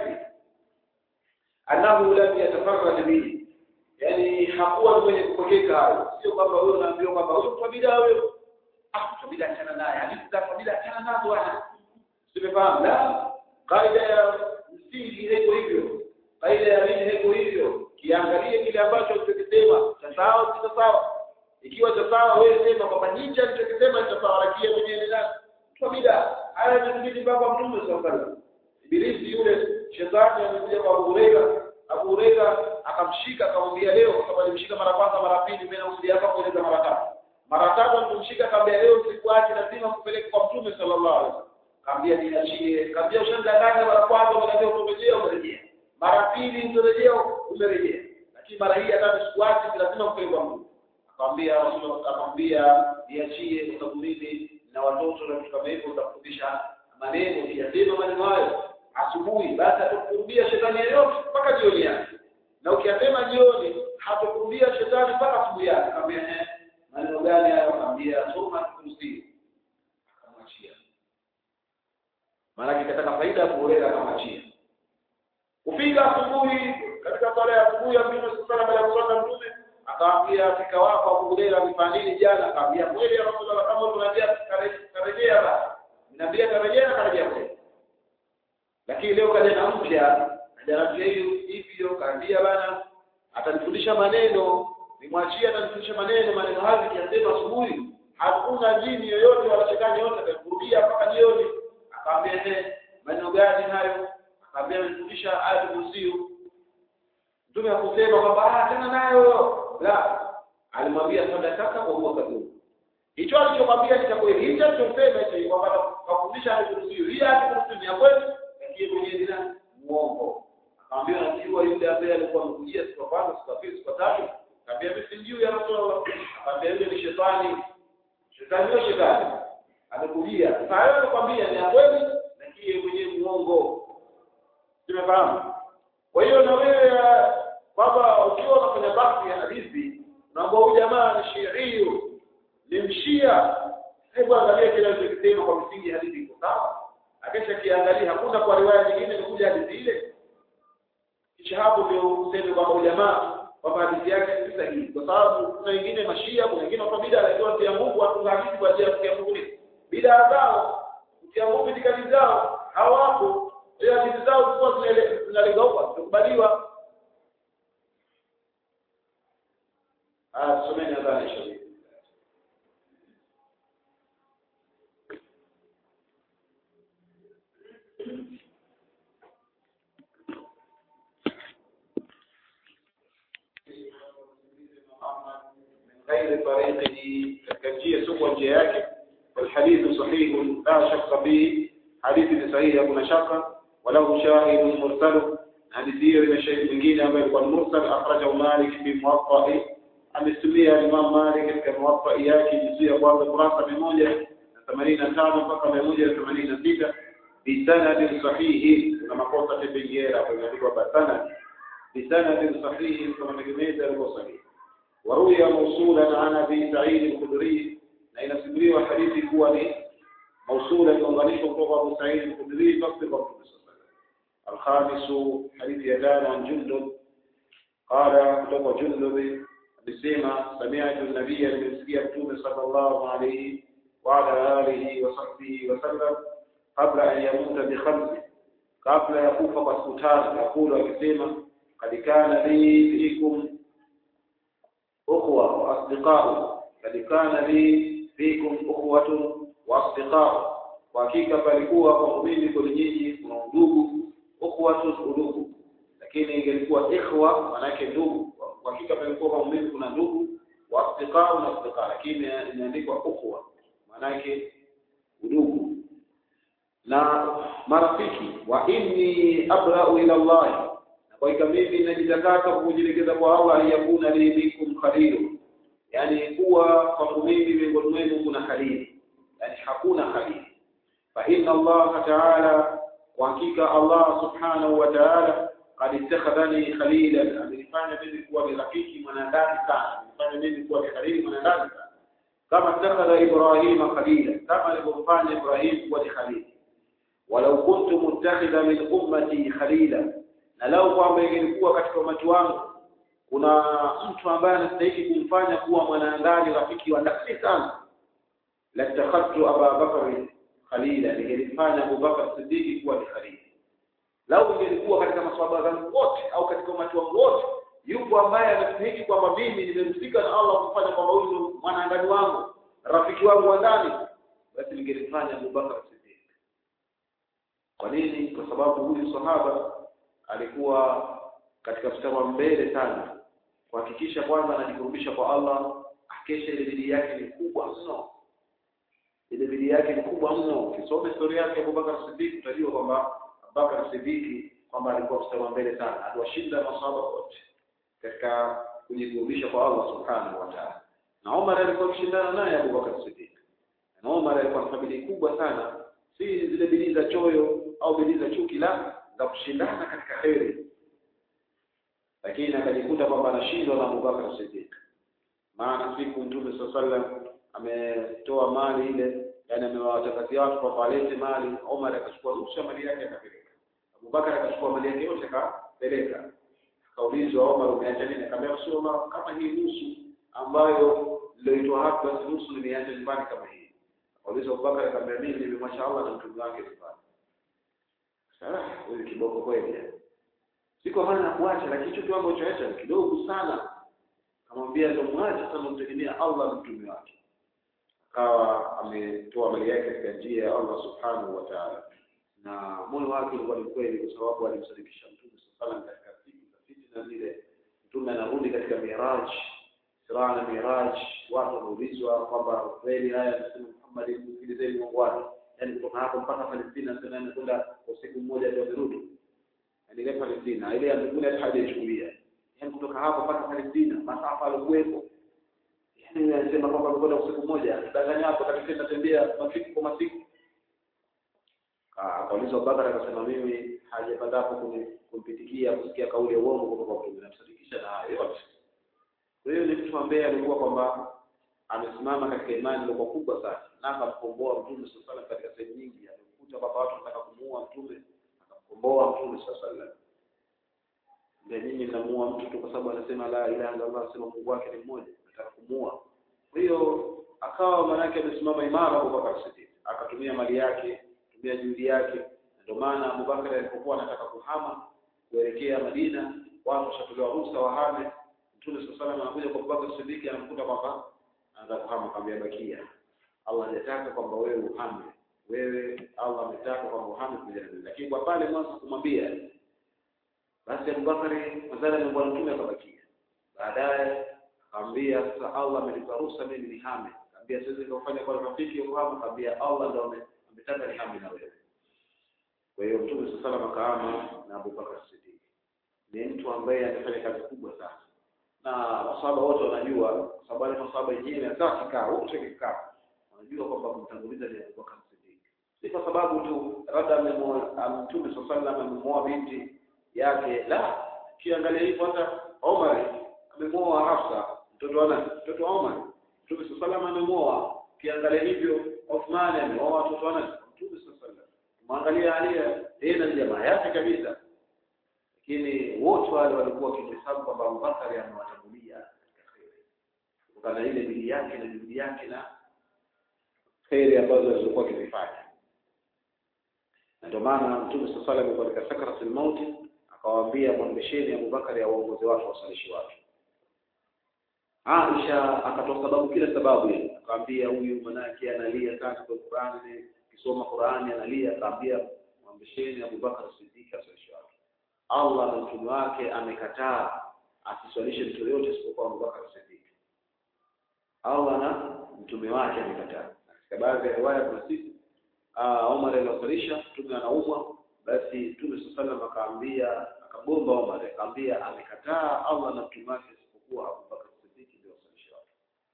annahu lam yatafarrad bihi yani hakuwa mwenye kupokeka hayo sio kwamba wewe unaambiwa kwamba huyo mtu bid'a huyo ah mtu bid'a achana naye hadithi za bid'a achana nazo bwana simefahamu la kaida ya msingi haiko hivyo kaida ya dini haiko hivyo kiangalie kile ambacho ulichokisema cha sawa si sawa ikiwa cha sawa wewe sema kwamba hicho alichokisema cha sawa lakini mwenyewe ni nani mtu bid'a haya ni kipindi mpaka mtume sallallahu alaihi wasallam ibilisi yule shetani alikuja kwa Abu Huraira Abu Huraira akamshika akamwambia leo kwa sababu alimshika mara kwanza mara pili mimi nakusudia hapa kueleza mara tatu mara tatu alimshika akamwambia leo sikuache lazima kupeleka kwa mtume sallallahu alaihi wasallam akamwambia niachie akamwambia ushandanganya mara kwanza unaniambia utarejea umerejea mara pili utarejea umerejea lakini mara hii hata sikuache lazima kupeleka kwa mtume akamwambia Rasulullah akamwambia niachie utakuridhi na watoto na vitu kama hivyo utakufundisha maneno ukiyasema maneno hayo asubuhi basi atakurudia shetani yeyote mpaka jioni yake na ukiyasema jioni hatakurudia shetani mpaka asubuhi yake akamwambia eh maneno gani hayo akamwambia soma kursi akamwachia maana kitaka faida kuoleka akamwachia kufika asubuhi asubuhi ya Mtume sala baada ya kuswali Mtume akamwambia fika wako Abu Hurairah amefanya nini jana akamwambia kweli ya Rasulullah kama tunajia karejea basi naambia karejea karejea kweli lakini leo kaja na mpya kaja na mpya hiyo hivyo kaambia bana atanifundisha maneno nimwachie atanifundisha maneno maneno hayo kiasema asubuhi hakuna jini yoyote wala shetani yote atakurudia mpaka jioni akamwambia eh maneno gani hayo akamwambia nifundisha ayatul kursi mtume hakusema kwamba ah tena nayo la alimwambia sadaka kwa huwa kadhuru hicho alichomwambia ni cha kweli hicho alichosema hicho kwamba kufundisha ayatul kursi hii ayatul kursi ni ya kweli lakini mwenyewe ni muongo akamwambia najua yule ambaye alikuwa amekujia siku ya kwanza siku ya pili siku ya tatu akamwambia mimi sijui ya rasulullah akamwambia yule ni shetani shetani ndio shetani amekujia sasa hayo anakuambia ni ya kweli lakini yeye mwenyewe muongo tumefahamu kwa hiyo na wewe kwamba ukiwa unafanya basi ya hadithi naomba huyu jamaa ni shiiyo ni mshia hebu angalia kile alichokisema kwa msingi hadithi iko sawa akisha kiangalia hakuna kwa riwaya nyingine imekuja hadithi ile kisha hapo ndio useme kwamba ujamaa kwamba hadithi yake si sahihi kwa sababu kuna wengine mashia kuna wengine watu bid'a lakini watia Mungu watunga hadithi kwa ajili ya kutia Mungu ni bid'a zao kutia Mungu itikadi zao hawapo ile hadithi zao zilikuwa zinalenga huko zikubaliwa ah someni adhani shauri غير طريقه كالجية سوى جياك والحديث صحيح لا شك به حديث صحيح يكون شقا وله شاهد مرسل حديثية من شيء mwingine ambaye alikuwa mursal akhrajahu Malik fi Muwatta amesumia Imam Malik katika Muwatta yake juzuu ya kwanza kurasa 185 mpaka 186 bisanad sahihi na makosa tebengera kwa imeandikwa basanad bisanad sahihi kama tegemeza alikuwa sahihi وروي موصولا عن ابي سعيد الخدري لان سمري حديث هو موصولا ينظريش فوق ابو سعيد الخدري فقط الرسول الخامس حديث يدان عن جندب قال كتب جندب بسيما سمعت النبي المسكي صلى الله عليه وعلى آله وصحبه وسلم قبل أن يموت بخمس قبل يكوف قسكتان يقول بسيما قد كان لي فيكم أخوة وأصدقاء قد كان لي فيكم أخوة وأصدقاء وحقيقة palikuwa kwa mimi kwa nyinyi kuna ndugu ukhwatu udugu lakini ingelikuwa ikhwa manake ndugu kwa hakika palikuwa kwa mimi kuna ndugu wa asdiqa na asdiqa lakini imeandikwa ukhwa manake udugu na marafiki wa inni abra'u ila Allah kwa hiyo mimi najitakasa kujilegeza kwa Allah aliyakuna li minkum khalilu yani kuwa kwangu mimi miongoni mwenu kuna khalili yani hakuna khalili fa inna Allah ta'ala kwa hakika Allah subhanahu wa ta'ala qad ittakhadhani khalilan amenifanya mimi kuwa ni rafiki mwanadamu sana amenifanya mimi kuwa ni khalili mwanadamu sana kama ittakhadha Ibrahima khalila kama alivyofanya Ibrahim kuwa ni khalili walau kuntu muttakhidha min ummati khalila na lau kwamba ingelikuwa katika umati wangu kuna mtu ambaye anastahili kumfanya kuwa mwanaandani rafiki wa ndani sana latakhadtu Aba Bakr khalila ningelifanya Abu Bakar Siddiq kuwa ni khalili lau ingelikuwa katika maswahaba zangu wote au katika umati wangu wote yupo ambaye anastahili kwamba mimi nimemsika na Allah kufanya kwamba huyu ndio mwanaandani wangu rafiki wangu wa ndani basi ningelifanya Abu Bakar Siddiq kwa nini kwa sababu huyu sahaba alikuwa katika mstari wa mbele sana kuhakikisha kwanza anajikurubisha kwa Allah akesha ile bidii yake ni kubwa mno ile bidii yake ni kubwa mno ukisoma historia yake Abubakar Siddiq utajua kwamba Abubakar Siddiq kwamba alikuwa mstari wa mbele sana aliwashinda masahaba wote katika kujikurubisha kwa Allah subhanahu wa ta'ala na Umar alikuwa akishindana naye Abubakar Siddiq na Umar alikuwa na bidii kubwa sana si zile bidii za choyo au bidii za chuki la za kushindana katika kheri lakini akajikuta kwamba anashindwa na Abubakar Siddiq maana siku Mtume sallam ametoa mali ile yani amewatangazia watu kwamba walete mali Omar akachukua nusu ya mali yake akapeleka Abubakar akachukua mali yake yote akapeleka akaulizwa Omar umeacha nini akamwambia Rasulullah kama hii nusu ambayo nilioitoa hapa basi nusu nimeacha nyumbani kama hii akaulizwa Abubakar akamwambia mimi nimemwacha Allah na mtume wake nyumbani sasa huyu kiboko kweli si kwa maana nakuacha lakini hicho kiwango choacha ni kidogo sana akamwambia ndio mwache sasa mtegemea Allah na mtume wake akawa ametoa mali yake katika njia ya Allah subhanahu wa ta'ala na moyo wake ulikuwa ni kweli kwa sababu alimsadikisha mtume sallallahu alaihi katika siku za fitna zile mtume anarudi katika miraj siraa na miraj watu wanaulizwa kwamba kweli haya anasema Muhammad msikilizeni Mungu wake yani kutoka hapo mpaka Palestina tena anakwenda kwa siku moja ndio amerudi yani ile Palestina ile amekula hata hajaichukulia yani kutoka hapo mpaka Palestina masafa alikuwepo yani anasema kwamba amekwenda kwa siku moja danganya hapo katika tembea masiku kwa masiku akauliza Abubakar akasema mimi hajapata hapo kumpitikia kusikia kauli ya uongo kutoka kwa Mtume namsadikisha na hayo yote kwa hiyo ni mtu ambaye alikuwa kwamba amesimama katika imani iliyokuwa kubwa sana na akamkomboa Mtume sallallahu alaihi katika sehemu nyingi alikuta kwamba watu wanataka kumuua Mtume akamkomboa Mtume sallallahu alaihi wasallam ndio nyinyi mnamuua mtu tu kwa sababu anasema la ilaha illa Allah anasema Mungu wake ni mmoja nataka kumuua kwa hiyo akawa manake amesimama imara Abubakar Siddiq akatumia mali yake tumia juhudi yake ndio maana Abubakar alipokuwa anataka kuhama kuelekea Madina watu washatolewa ruhusa wahame Mtume sallallahu alaihi anakuja kwa Abubakar Siddiq anamkuta kwamba anaanza kuhama akamwambia bakia Allah hajataka kwamba wewe uhame wewe Allah ametaka kwamba uhame kuja lakini kwa pale mwanzo kumwambia basi Abubakar madhara ni bwana Mtume akabakia baadaye akamwambia sasa Allah amenipa ruhusa mimi nihame akamwambia siwezi kufanya kwa rafiki uhame akamwambia Allah ndio ametaka nihame na wewe kwa hiyo Mtume sallallahu alaihi akaama na Abu Bakar Siddiq ni mtu ambaye amefanya kazi kubwa sana na masahaba wote wanajua kwa sababu wale masahaba wenyewe hata kikao wote kikao wanajua kwamba kumtanguliza ni Abu Bakar Siddiq si kwa sababu tu labda Mtume sallallahu alaihi amemuoa binti yake la kiangalia hivyo hata Omar amemuoa Hafsa mtoto wa nani mtoto wa Omar Mtume sallallahu alaihi amemuoa kiangalia hivyo Uthman ameoa watoto wa nani Mtume sallallahu alaihi mwangalia Ali yeye na jamaa yake kabisa lakini wote wale walikuwa wakihesabu kwamba Abubakar amewatangulia katika kheri kutokana na ile bidii yake na juhudi yake na kheri ambazo alizokuwa akizifanya na ndio maana Mtume sallallahu alaihi wasallam katika sakaratul mauti akawaambia mwambesheni Abubakar awaongoze watu wasalishi watu Aisha akatoa sababu kila sababu ile akamwambia huyu manake analia sana kwa Qur'ani kisoma Qur'ani analia akamwambia mwambesheni Abubakar Siddiq asalishe watu Allah na mtume wake amekataa asiswalishe mtu yote isipokuwa Abubakar Siddiq Allah na mtume wake amekataa katika baadhi ya riwaya kuna sisi Omar aliwasalisha mtume anaumwa basi mtume sallallahu akaambia akagomba Omar akamwambia amekataa Allah na mtume wake isipokuwa Abubakar Siddiq ndio wasalisha watu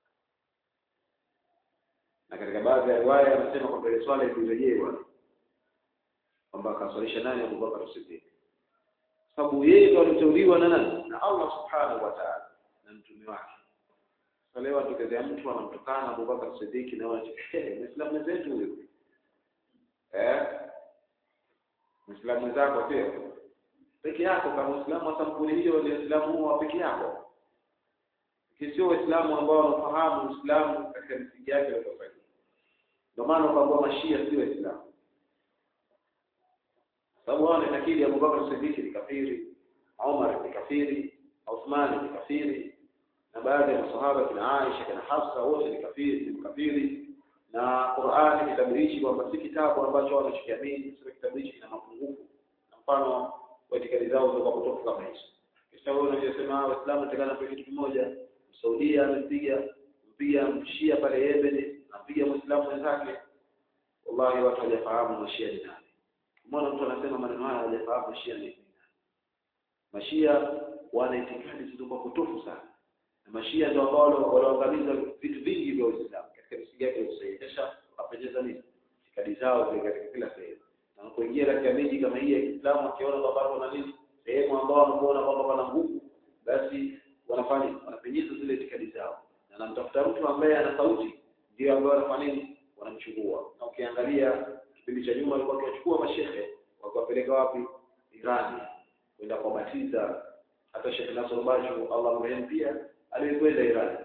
na katika baadhi ya riwaya anasema kwamba ile swala ilirejewa kwamba akaswalisha nani Abubakar Siddiq sababu yeye ndo aliteuliwa na nani na Allah subhanahu wa ta'ala na mtume wake sasa leo atokezea mtu anamtukana Abubakar Siddiq na wanacho Muislamu zetu huyo eh Muislamu mwenzako sio peke yako kama Muislamu wa sampuli hiyo ni Muislamu wa peke yako kisio Waislamu ambao wanafahamu Uislamu katika misingi yake ya tofauti ndio maana kwamba mashia sio Waislamu sababu wao wanakiri Abu Bakar Siddiq ni kafiri Umar ni kafiri Uthman ni kafiri na baadhi ya masahaba kina Aisha kina Hafsa wote ni kafiri ni kafiri na Qur'ani kitabirishi kwamba si kitabu ambacho wanachokiamini sio kitabu hichi kina mapungufu na mfano wa itikadi zao zilikuwa kutoka kama hizo kisha wewe unasema Waislamu tekana kwa kitu kimoja Saudia amepiga mpiga mshia pale Yemen apiga Muislamu wenzake wallahi watu hawajafahamu mashia ni nani Mbona mtu anasema maneno haya hajafahamu mashia ni nini? Mashia wana itikadi zilizokuwa potofu sana. Na mashia ndio ambao walioangamiza vitu vingi vya Uislamu katika misingi yake ya kusahihisha wapendeza nini? Itikadi zao zile katika kila sehemu. Na wanapoingia katika miji kama hii ya Kiislamu wakiona kwamba kuna nini? Sehemu ambao wanakuona kwamba pana nguvu, basi wanafanya wanapenyeza zile itikadi zao. Na namtafuta mtu ambaye ana sauti ndio ambaye wanafanya nini? Wanamchukua. Na ukiangalia kipindi cha nyuma walikuwa wakiwachukua mashehe wakiwapeleka wapi Irani kwenda kuwabatiza hata Sheikh Nasr Bashu Allah mrehemu pia alikwenda Iran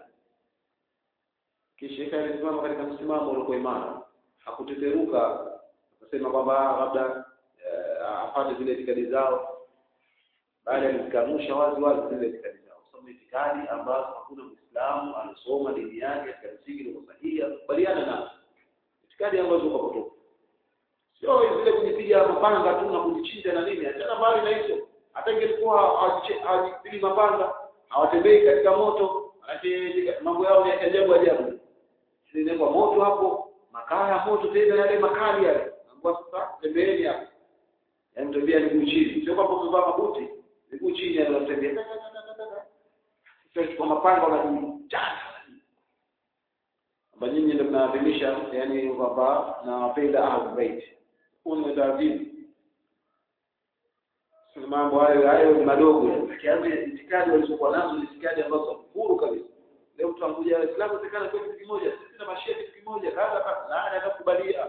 kisha alisimama katika msimamo uliokuwa imara hakuteteruka akasema kwamba labda apate zile itikadi zao bali alizikanusha wazi wazi zile itikadi zao kwa sababu itikadi ambazo hakuna Muislamu anasoma dini yake katika msingi ulio sahihi akubaliana nazo itikadi ambazo ziko potofu sio zile kujipiga mapanga tu na kujichinja na nini achana mbali na hizo hata ingelikuwa hawajipigi mapanga hawatembei katika moto mambo yao ni ajabu ajabu kwa moto hapo makaa ya moto tena yale makali yale ambapo sasa tembeeni hapo yaani tembea miguu chini sio kwamba umevaa mabuti miguu chini ndio unatembea sasa kwa mapanga wanajichana kwamba nyinyi ndio mnaadhimisha yani kwamba nawapenda ahlul bait huu ni utaadhimu mambo hayo hayo ni madogo kiasi itikadi walizokuwa nazo ni itikadi ambazo huru kabisa leo mtu anakuja Waislamu tekana kwa kitu kimoja sisi na mashia kitu kimoja kadha na anakubalia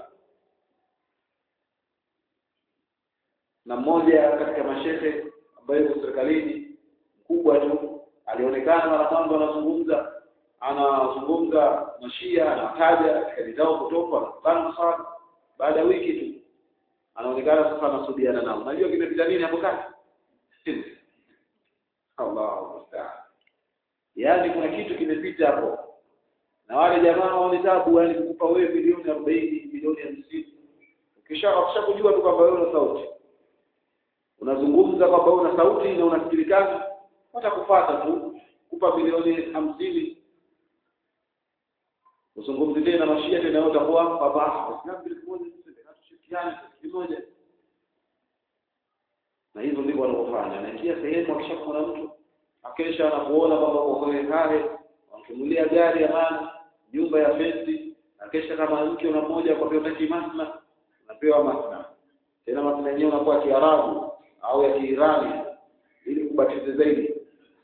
na mmoja katika mashehe ambaye yuko serikalini mkubwa tu alionekana mara mwanzo anazungumza anazungumza mashia anataja katika zao kutoka anakutana sana baada ya wiki tu anaonekana sasa anasudiana nao unajua kimepita nini hapo kati Allahu musta'an yaani kuna kitu kimepita hapo na wale jamaa wao ni tabu yani kukupa wewe milioni 40 milioni 50 ukisha ukishakujua tu kwamba wewe una sauti unazungumza kwamba una sauti na unasikilikana watakufuata tu kupa milioni hamsini uzungumzi tena mashia tena utakuwa kwamba waislamu kitu kimoja tushirikiane kitu kimoja na hivyo ndivyo wanavyofanya anaingia sehemu akishakuona mtu akesha anakuona kwamba uko kwenye kale wankimulia gari ya maana nyumba ya fensi akesha kama mke una mmoja kwa hiyo unataka masna unapewa masna tena masna yenyewe unakuwa kiarabu au ya kiirani ili kubatiza zaidi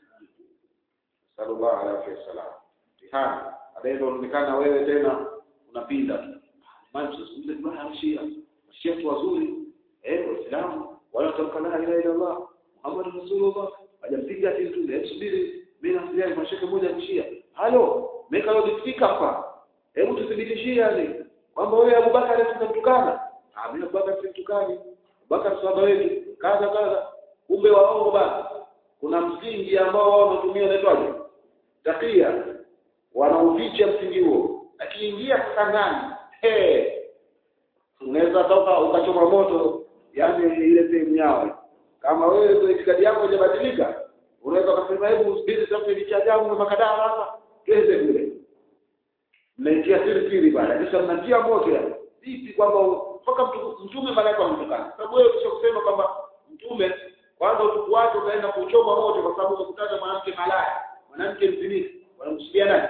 sallallahu alaihi wasallam tihani baadaye unaonekana wewe tena unapinda tu maana tunazungumza bwana shia shia tu wazuri eh waislamu wala tamka la ilaha illa allah muhammad rasulullah hajampiga ati mtume hebu subiri mimi nasikia kwa shekhe mmoja mshia halo meka leo speaker hapa hebu tuthibitishie yani kwamba wewe Abubakar tukamtukana ah mimi Abubakar simtukani Abubakar sahaba wetu kaza kaza kumbe waongo bana kuna msingi ambao wao wanatumia unaitwaje takia wanauficha msingi huo akiingia sasa ndani hey, unaweza toka ukachoma moto yani ile sehemu yao kama wewe ndio itikadi yako haijabadilika unaweza kusema hebu usibiri sasa ni cha ajabu na makadara hapa kende kule mnaitia siri siri bana kisha mnatia moto ya vipi kwamba mpaka mtume malaika amtukana sababu wewe kisha kusema kwamba mtume kwanza utuku wake utaenda kuchoma moto kwa sababu umekutana mwanamke malaya mwanamke mzinifu wanamsudia nani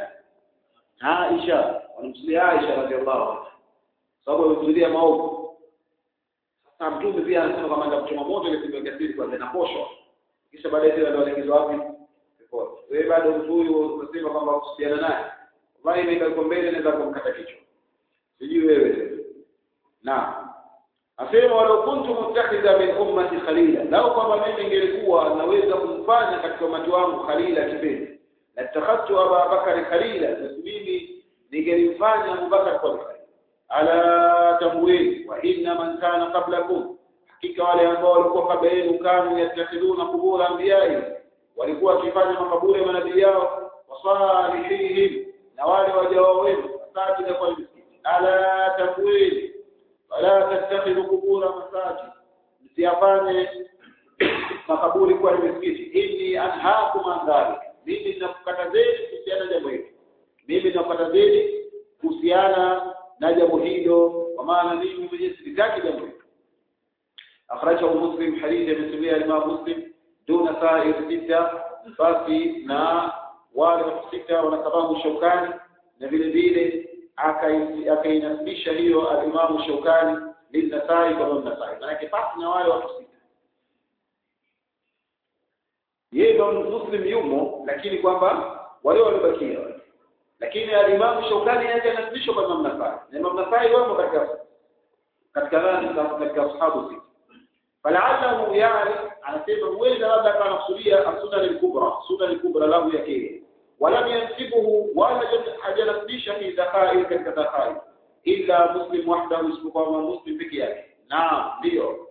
Aisha wanamsudia Aisha radhiallahu anha sababu amekusudia maovu sasa mtume pia anasema kama ndio kuchoma moto ile siku ya siri kwanza inaposhwa kisha baadaye tena ndio anaingizwa wapi ripoti wewe bado mtu huyu unasema kwamba kuhusiana naye wallahi imeweka iko mbele naweza kumkata kichwa sijui wewe na asema walau kuntu muttakhidha min ummati khalila lau kwamba mimi ningelikuwa naweza kumfanya katika umati wangu khalila kipenzi latakhadtu Aba Bakari khalila mimi ningelimfanya Abu Bakar kwa khalila ala tamwili wa inna man kana qablakum hakika wale ambao walikuwa kabla yenu kanu yattakhiduna qubur anbiyai walikuwa wakifanya makaburi ya manabii yao wasalihihim na wale wajao wenu masajida kwa misikiti ala tamwili wala tattakhidhu qubura masajid msiyafanye makaburi kwa misikiti inni anhaakum an dhalik mimi ninakukatazeni kuhusiana na jambo hili mimi ninakukatazeni kuhusiana na jambo hilo kwa maana mimi mwenyewe sitaki jambo hilo akhrajahu muslim hadithi amesimulia imam muslim duna sa'ir sita basi na wale watu sita wana sababu shaukani na vile vile akainasibisha hiyo alimamu shaukani linasai kwa nasai maanake basi na wale watu sita yeye ndo muslim yumo lakini kwamba wale waliobakia lakini alimamu shaukani yake anasibishwa kwa imam nasai na imam nasai wamo katika katika nani katika ashabu sita falaallahu yani anasema huenda labda akawa anakusudia as-sunan al-kubra sunan al-kubra lahu yake walam yansibuhu wala hajanasibisha fi dakhail katika dakhail illa muslim wahdahu isipokuwa muslim peke yake naam ndio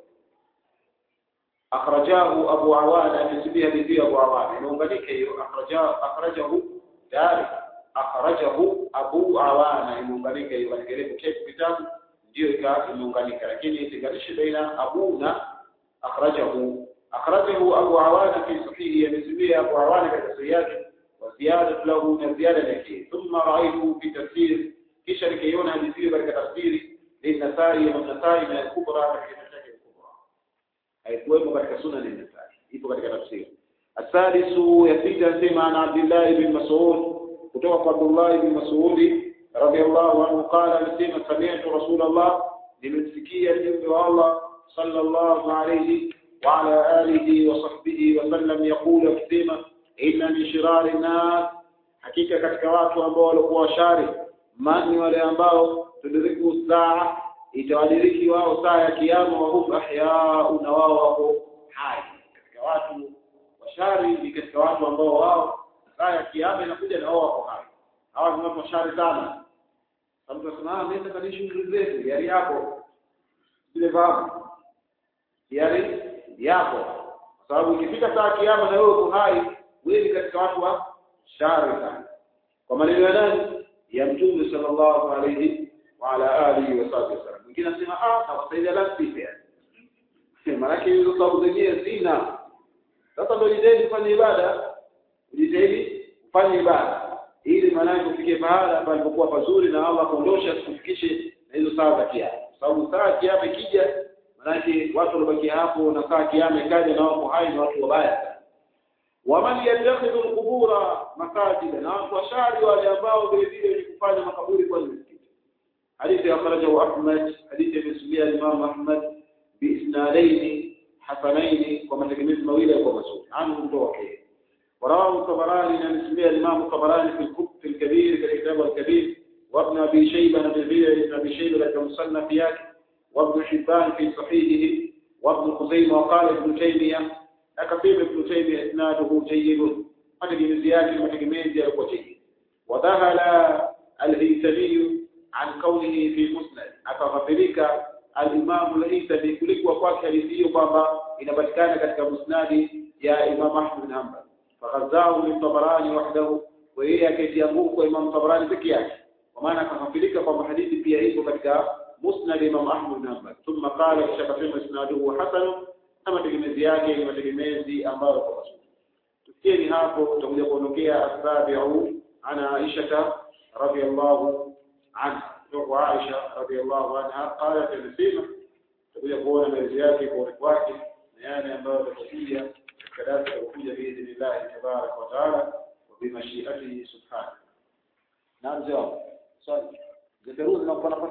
akhrajahu abu awana amesibia bibi abu awana imeunganika hiyo akhrajahu akhrajahu dari akhrajahu abu awana imeunganika hiyo katika ile kitabu ndio ikawa imeunganika lakini itenganishi baina abu na akhrajahu akhrajahu abu awana fi sahihi amesibia abu awana katika sahihi yake وزيادة له من زيادة لك ثم رأيته في تفسير kisha nikaiona hadithi hiyo katika tafsiri linasai na nasai na kubra katika mashaki kubra haikuwepo katika sunna ni nasai ipo katika tafsiri asadisu ya sita sema ana Abdullah ibn Mas'ud kutoka kwa Abdullah ibn Mas'ud radiyallahu anhu qala alisema sami'tu Rasulullah nimesikia mjumbe wa Allah sallallahu alayhi wa ala alihi wa sahbihi wa sallam yaqulu akisema inna min shirari nas hakika katika watu ambao walikuwa washari mani wale ambao tudiriku saa itawadiriki wao saa ya kiyama wa hum ahyau na wao wako hai katika watu washari ni katika watu ambao wao saa ya kiyama inakuja na wao wako hai hawa ni watu washari sana mtu anasema ah mimi nataka niishi zetu yari yako vile fahamu yari yako kwa sababu ikifika saa ya kiyama na wewe uko hai wewe ni katika watu wa shari sana kwa maneno ya nani ya mtume sallallahu alayhi wa ala alihi wa sahbihi wasallam mwingine anasema ah tawasaidia last pia maana yake hizo sababu zenyewe zina sasa ndio jitahidi kufanya ibada jitahidi kufanya ibada ili maana yake ufike pahala palipokuwa pazuri na Allah kuondosha sikufikishe na hizo saa za kiama sababu saa ya kiama ikija maana yake watu walibaki hapo na saa kiama ikaja na wako hai na watu wabaya sana waman yattakhidhu alqubura masajida na watu washari wale ambao vile vile ni kufanya makaburi kwa misikiti hadithi akhrajahu Ahmad hadithi imesimulia Imam Ahmad biisnadaini hasanaini kwa mategemezi mawili kwa masudi anu mtoka ورواه الطبراني عن اسمه الإمام الطبراني في الكتب في الكبير في الكتاب الكبير وابن أبي شيبة بن ابن أبي شيبة لك مصنف ياك وابن حبان في صحيحه وابن خزيمة وقال ابن تيمية akasema Ibn Taymiyyah isnaduhu jayyid mategemezi yake mategemezi yalikuwa jayyid wadhahala al-Haythami an qawlihi fi musnad akaghafirika al-Imam al-Haythami kulikuwa kwake hadithi hiyo kwamba inapatikana katika musnadi ya Imam Ahmad bin Hanbal faghazzahu min Tabarani wahdahu wa yeye akaitia nguvu kwa Imam Tabarani peke yake kwa maana akaghafirika kwamba hadithi pia ipo katika musnad Imam Ahmad bin Hanbal thumma qala kisha akasema isnaduhu hasan na mategemezi yake ni mategemezi ambayo kwa mazuri tusikieni hapo tutakuja kuondokea asabiu ana Aisha radhiyallahu anha kutoka Aisha radhiyallahu anha qalat alisema tutakuja kuona maelezo yake kwa urefu wake na yale ambayo yatakuja katika darasa litakuja biidhnillah tabarak wa taala wa bimashiatihi subhanahu naam jawab swali zeperuzi na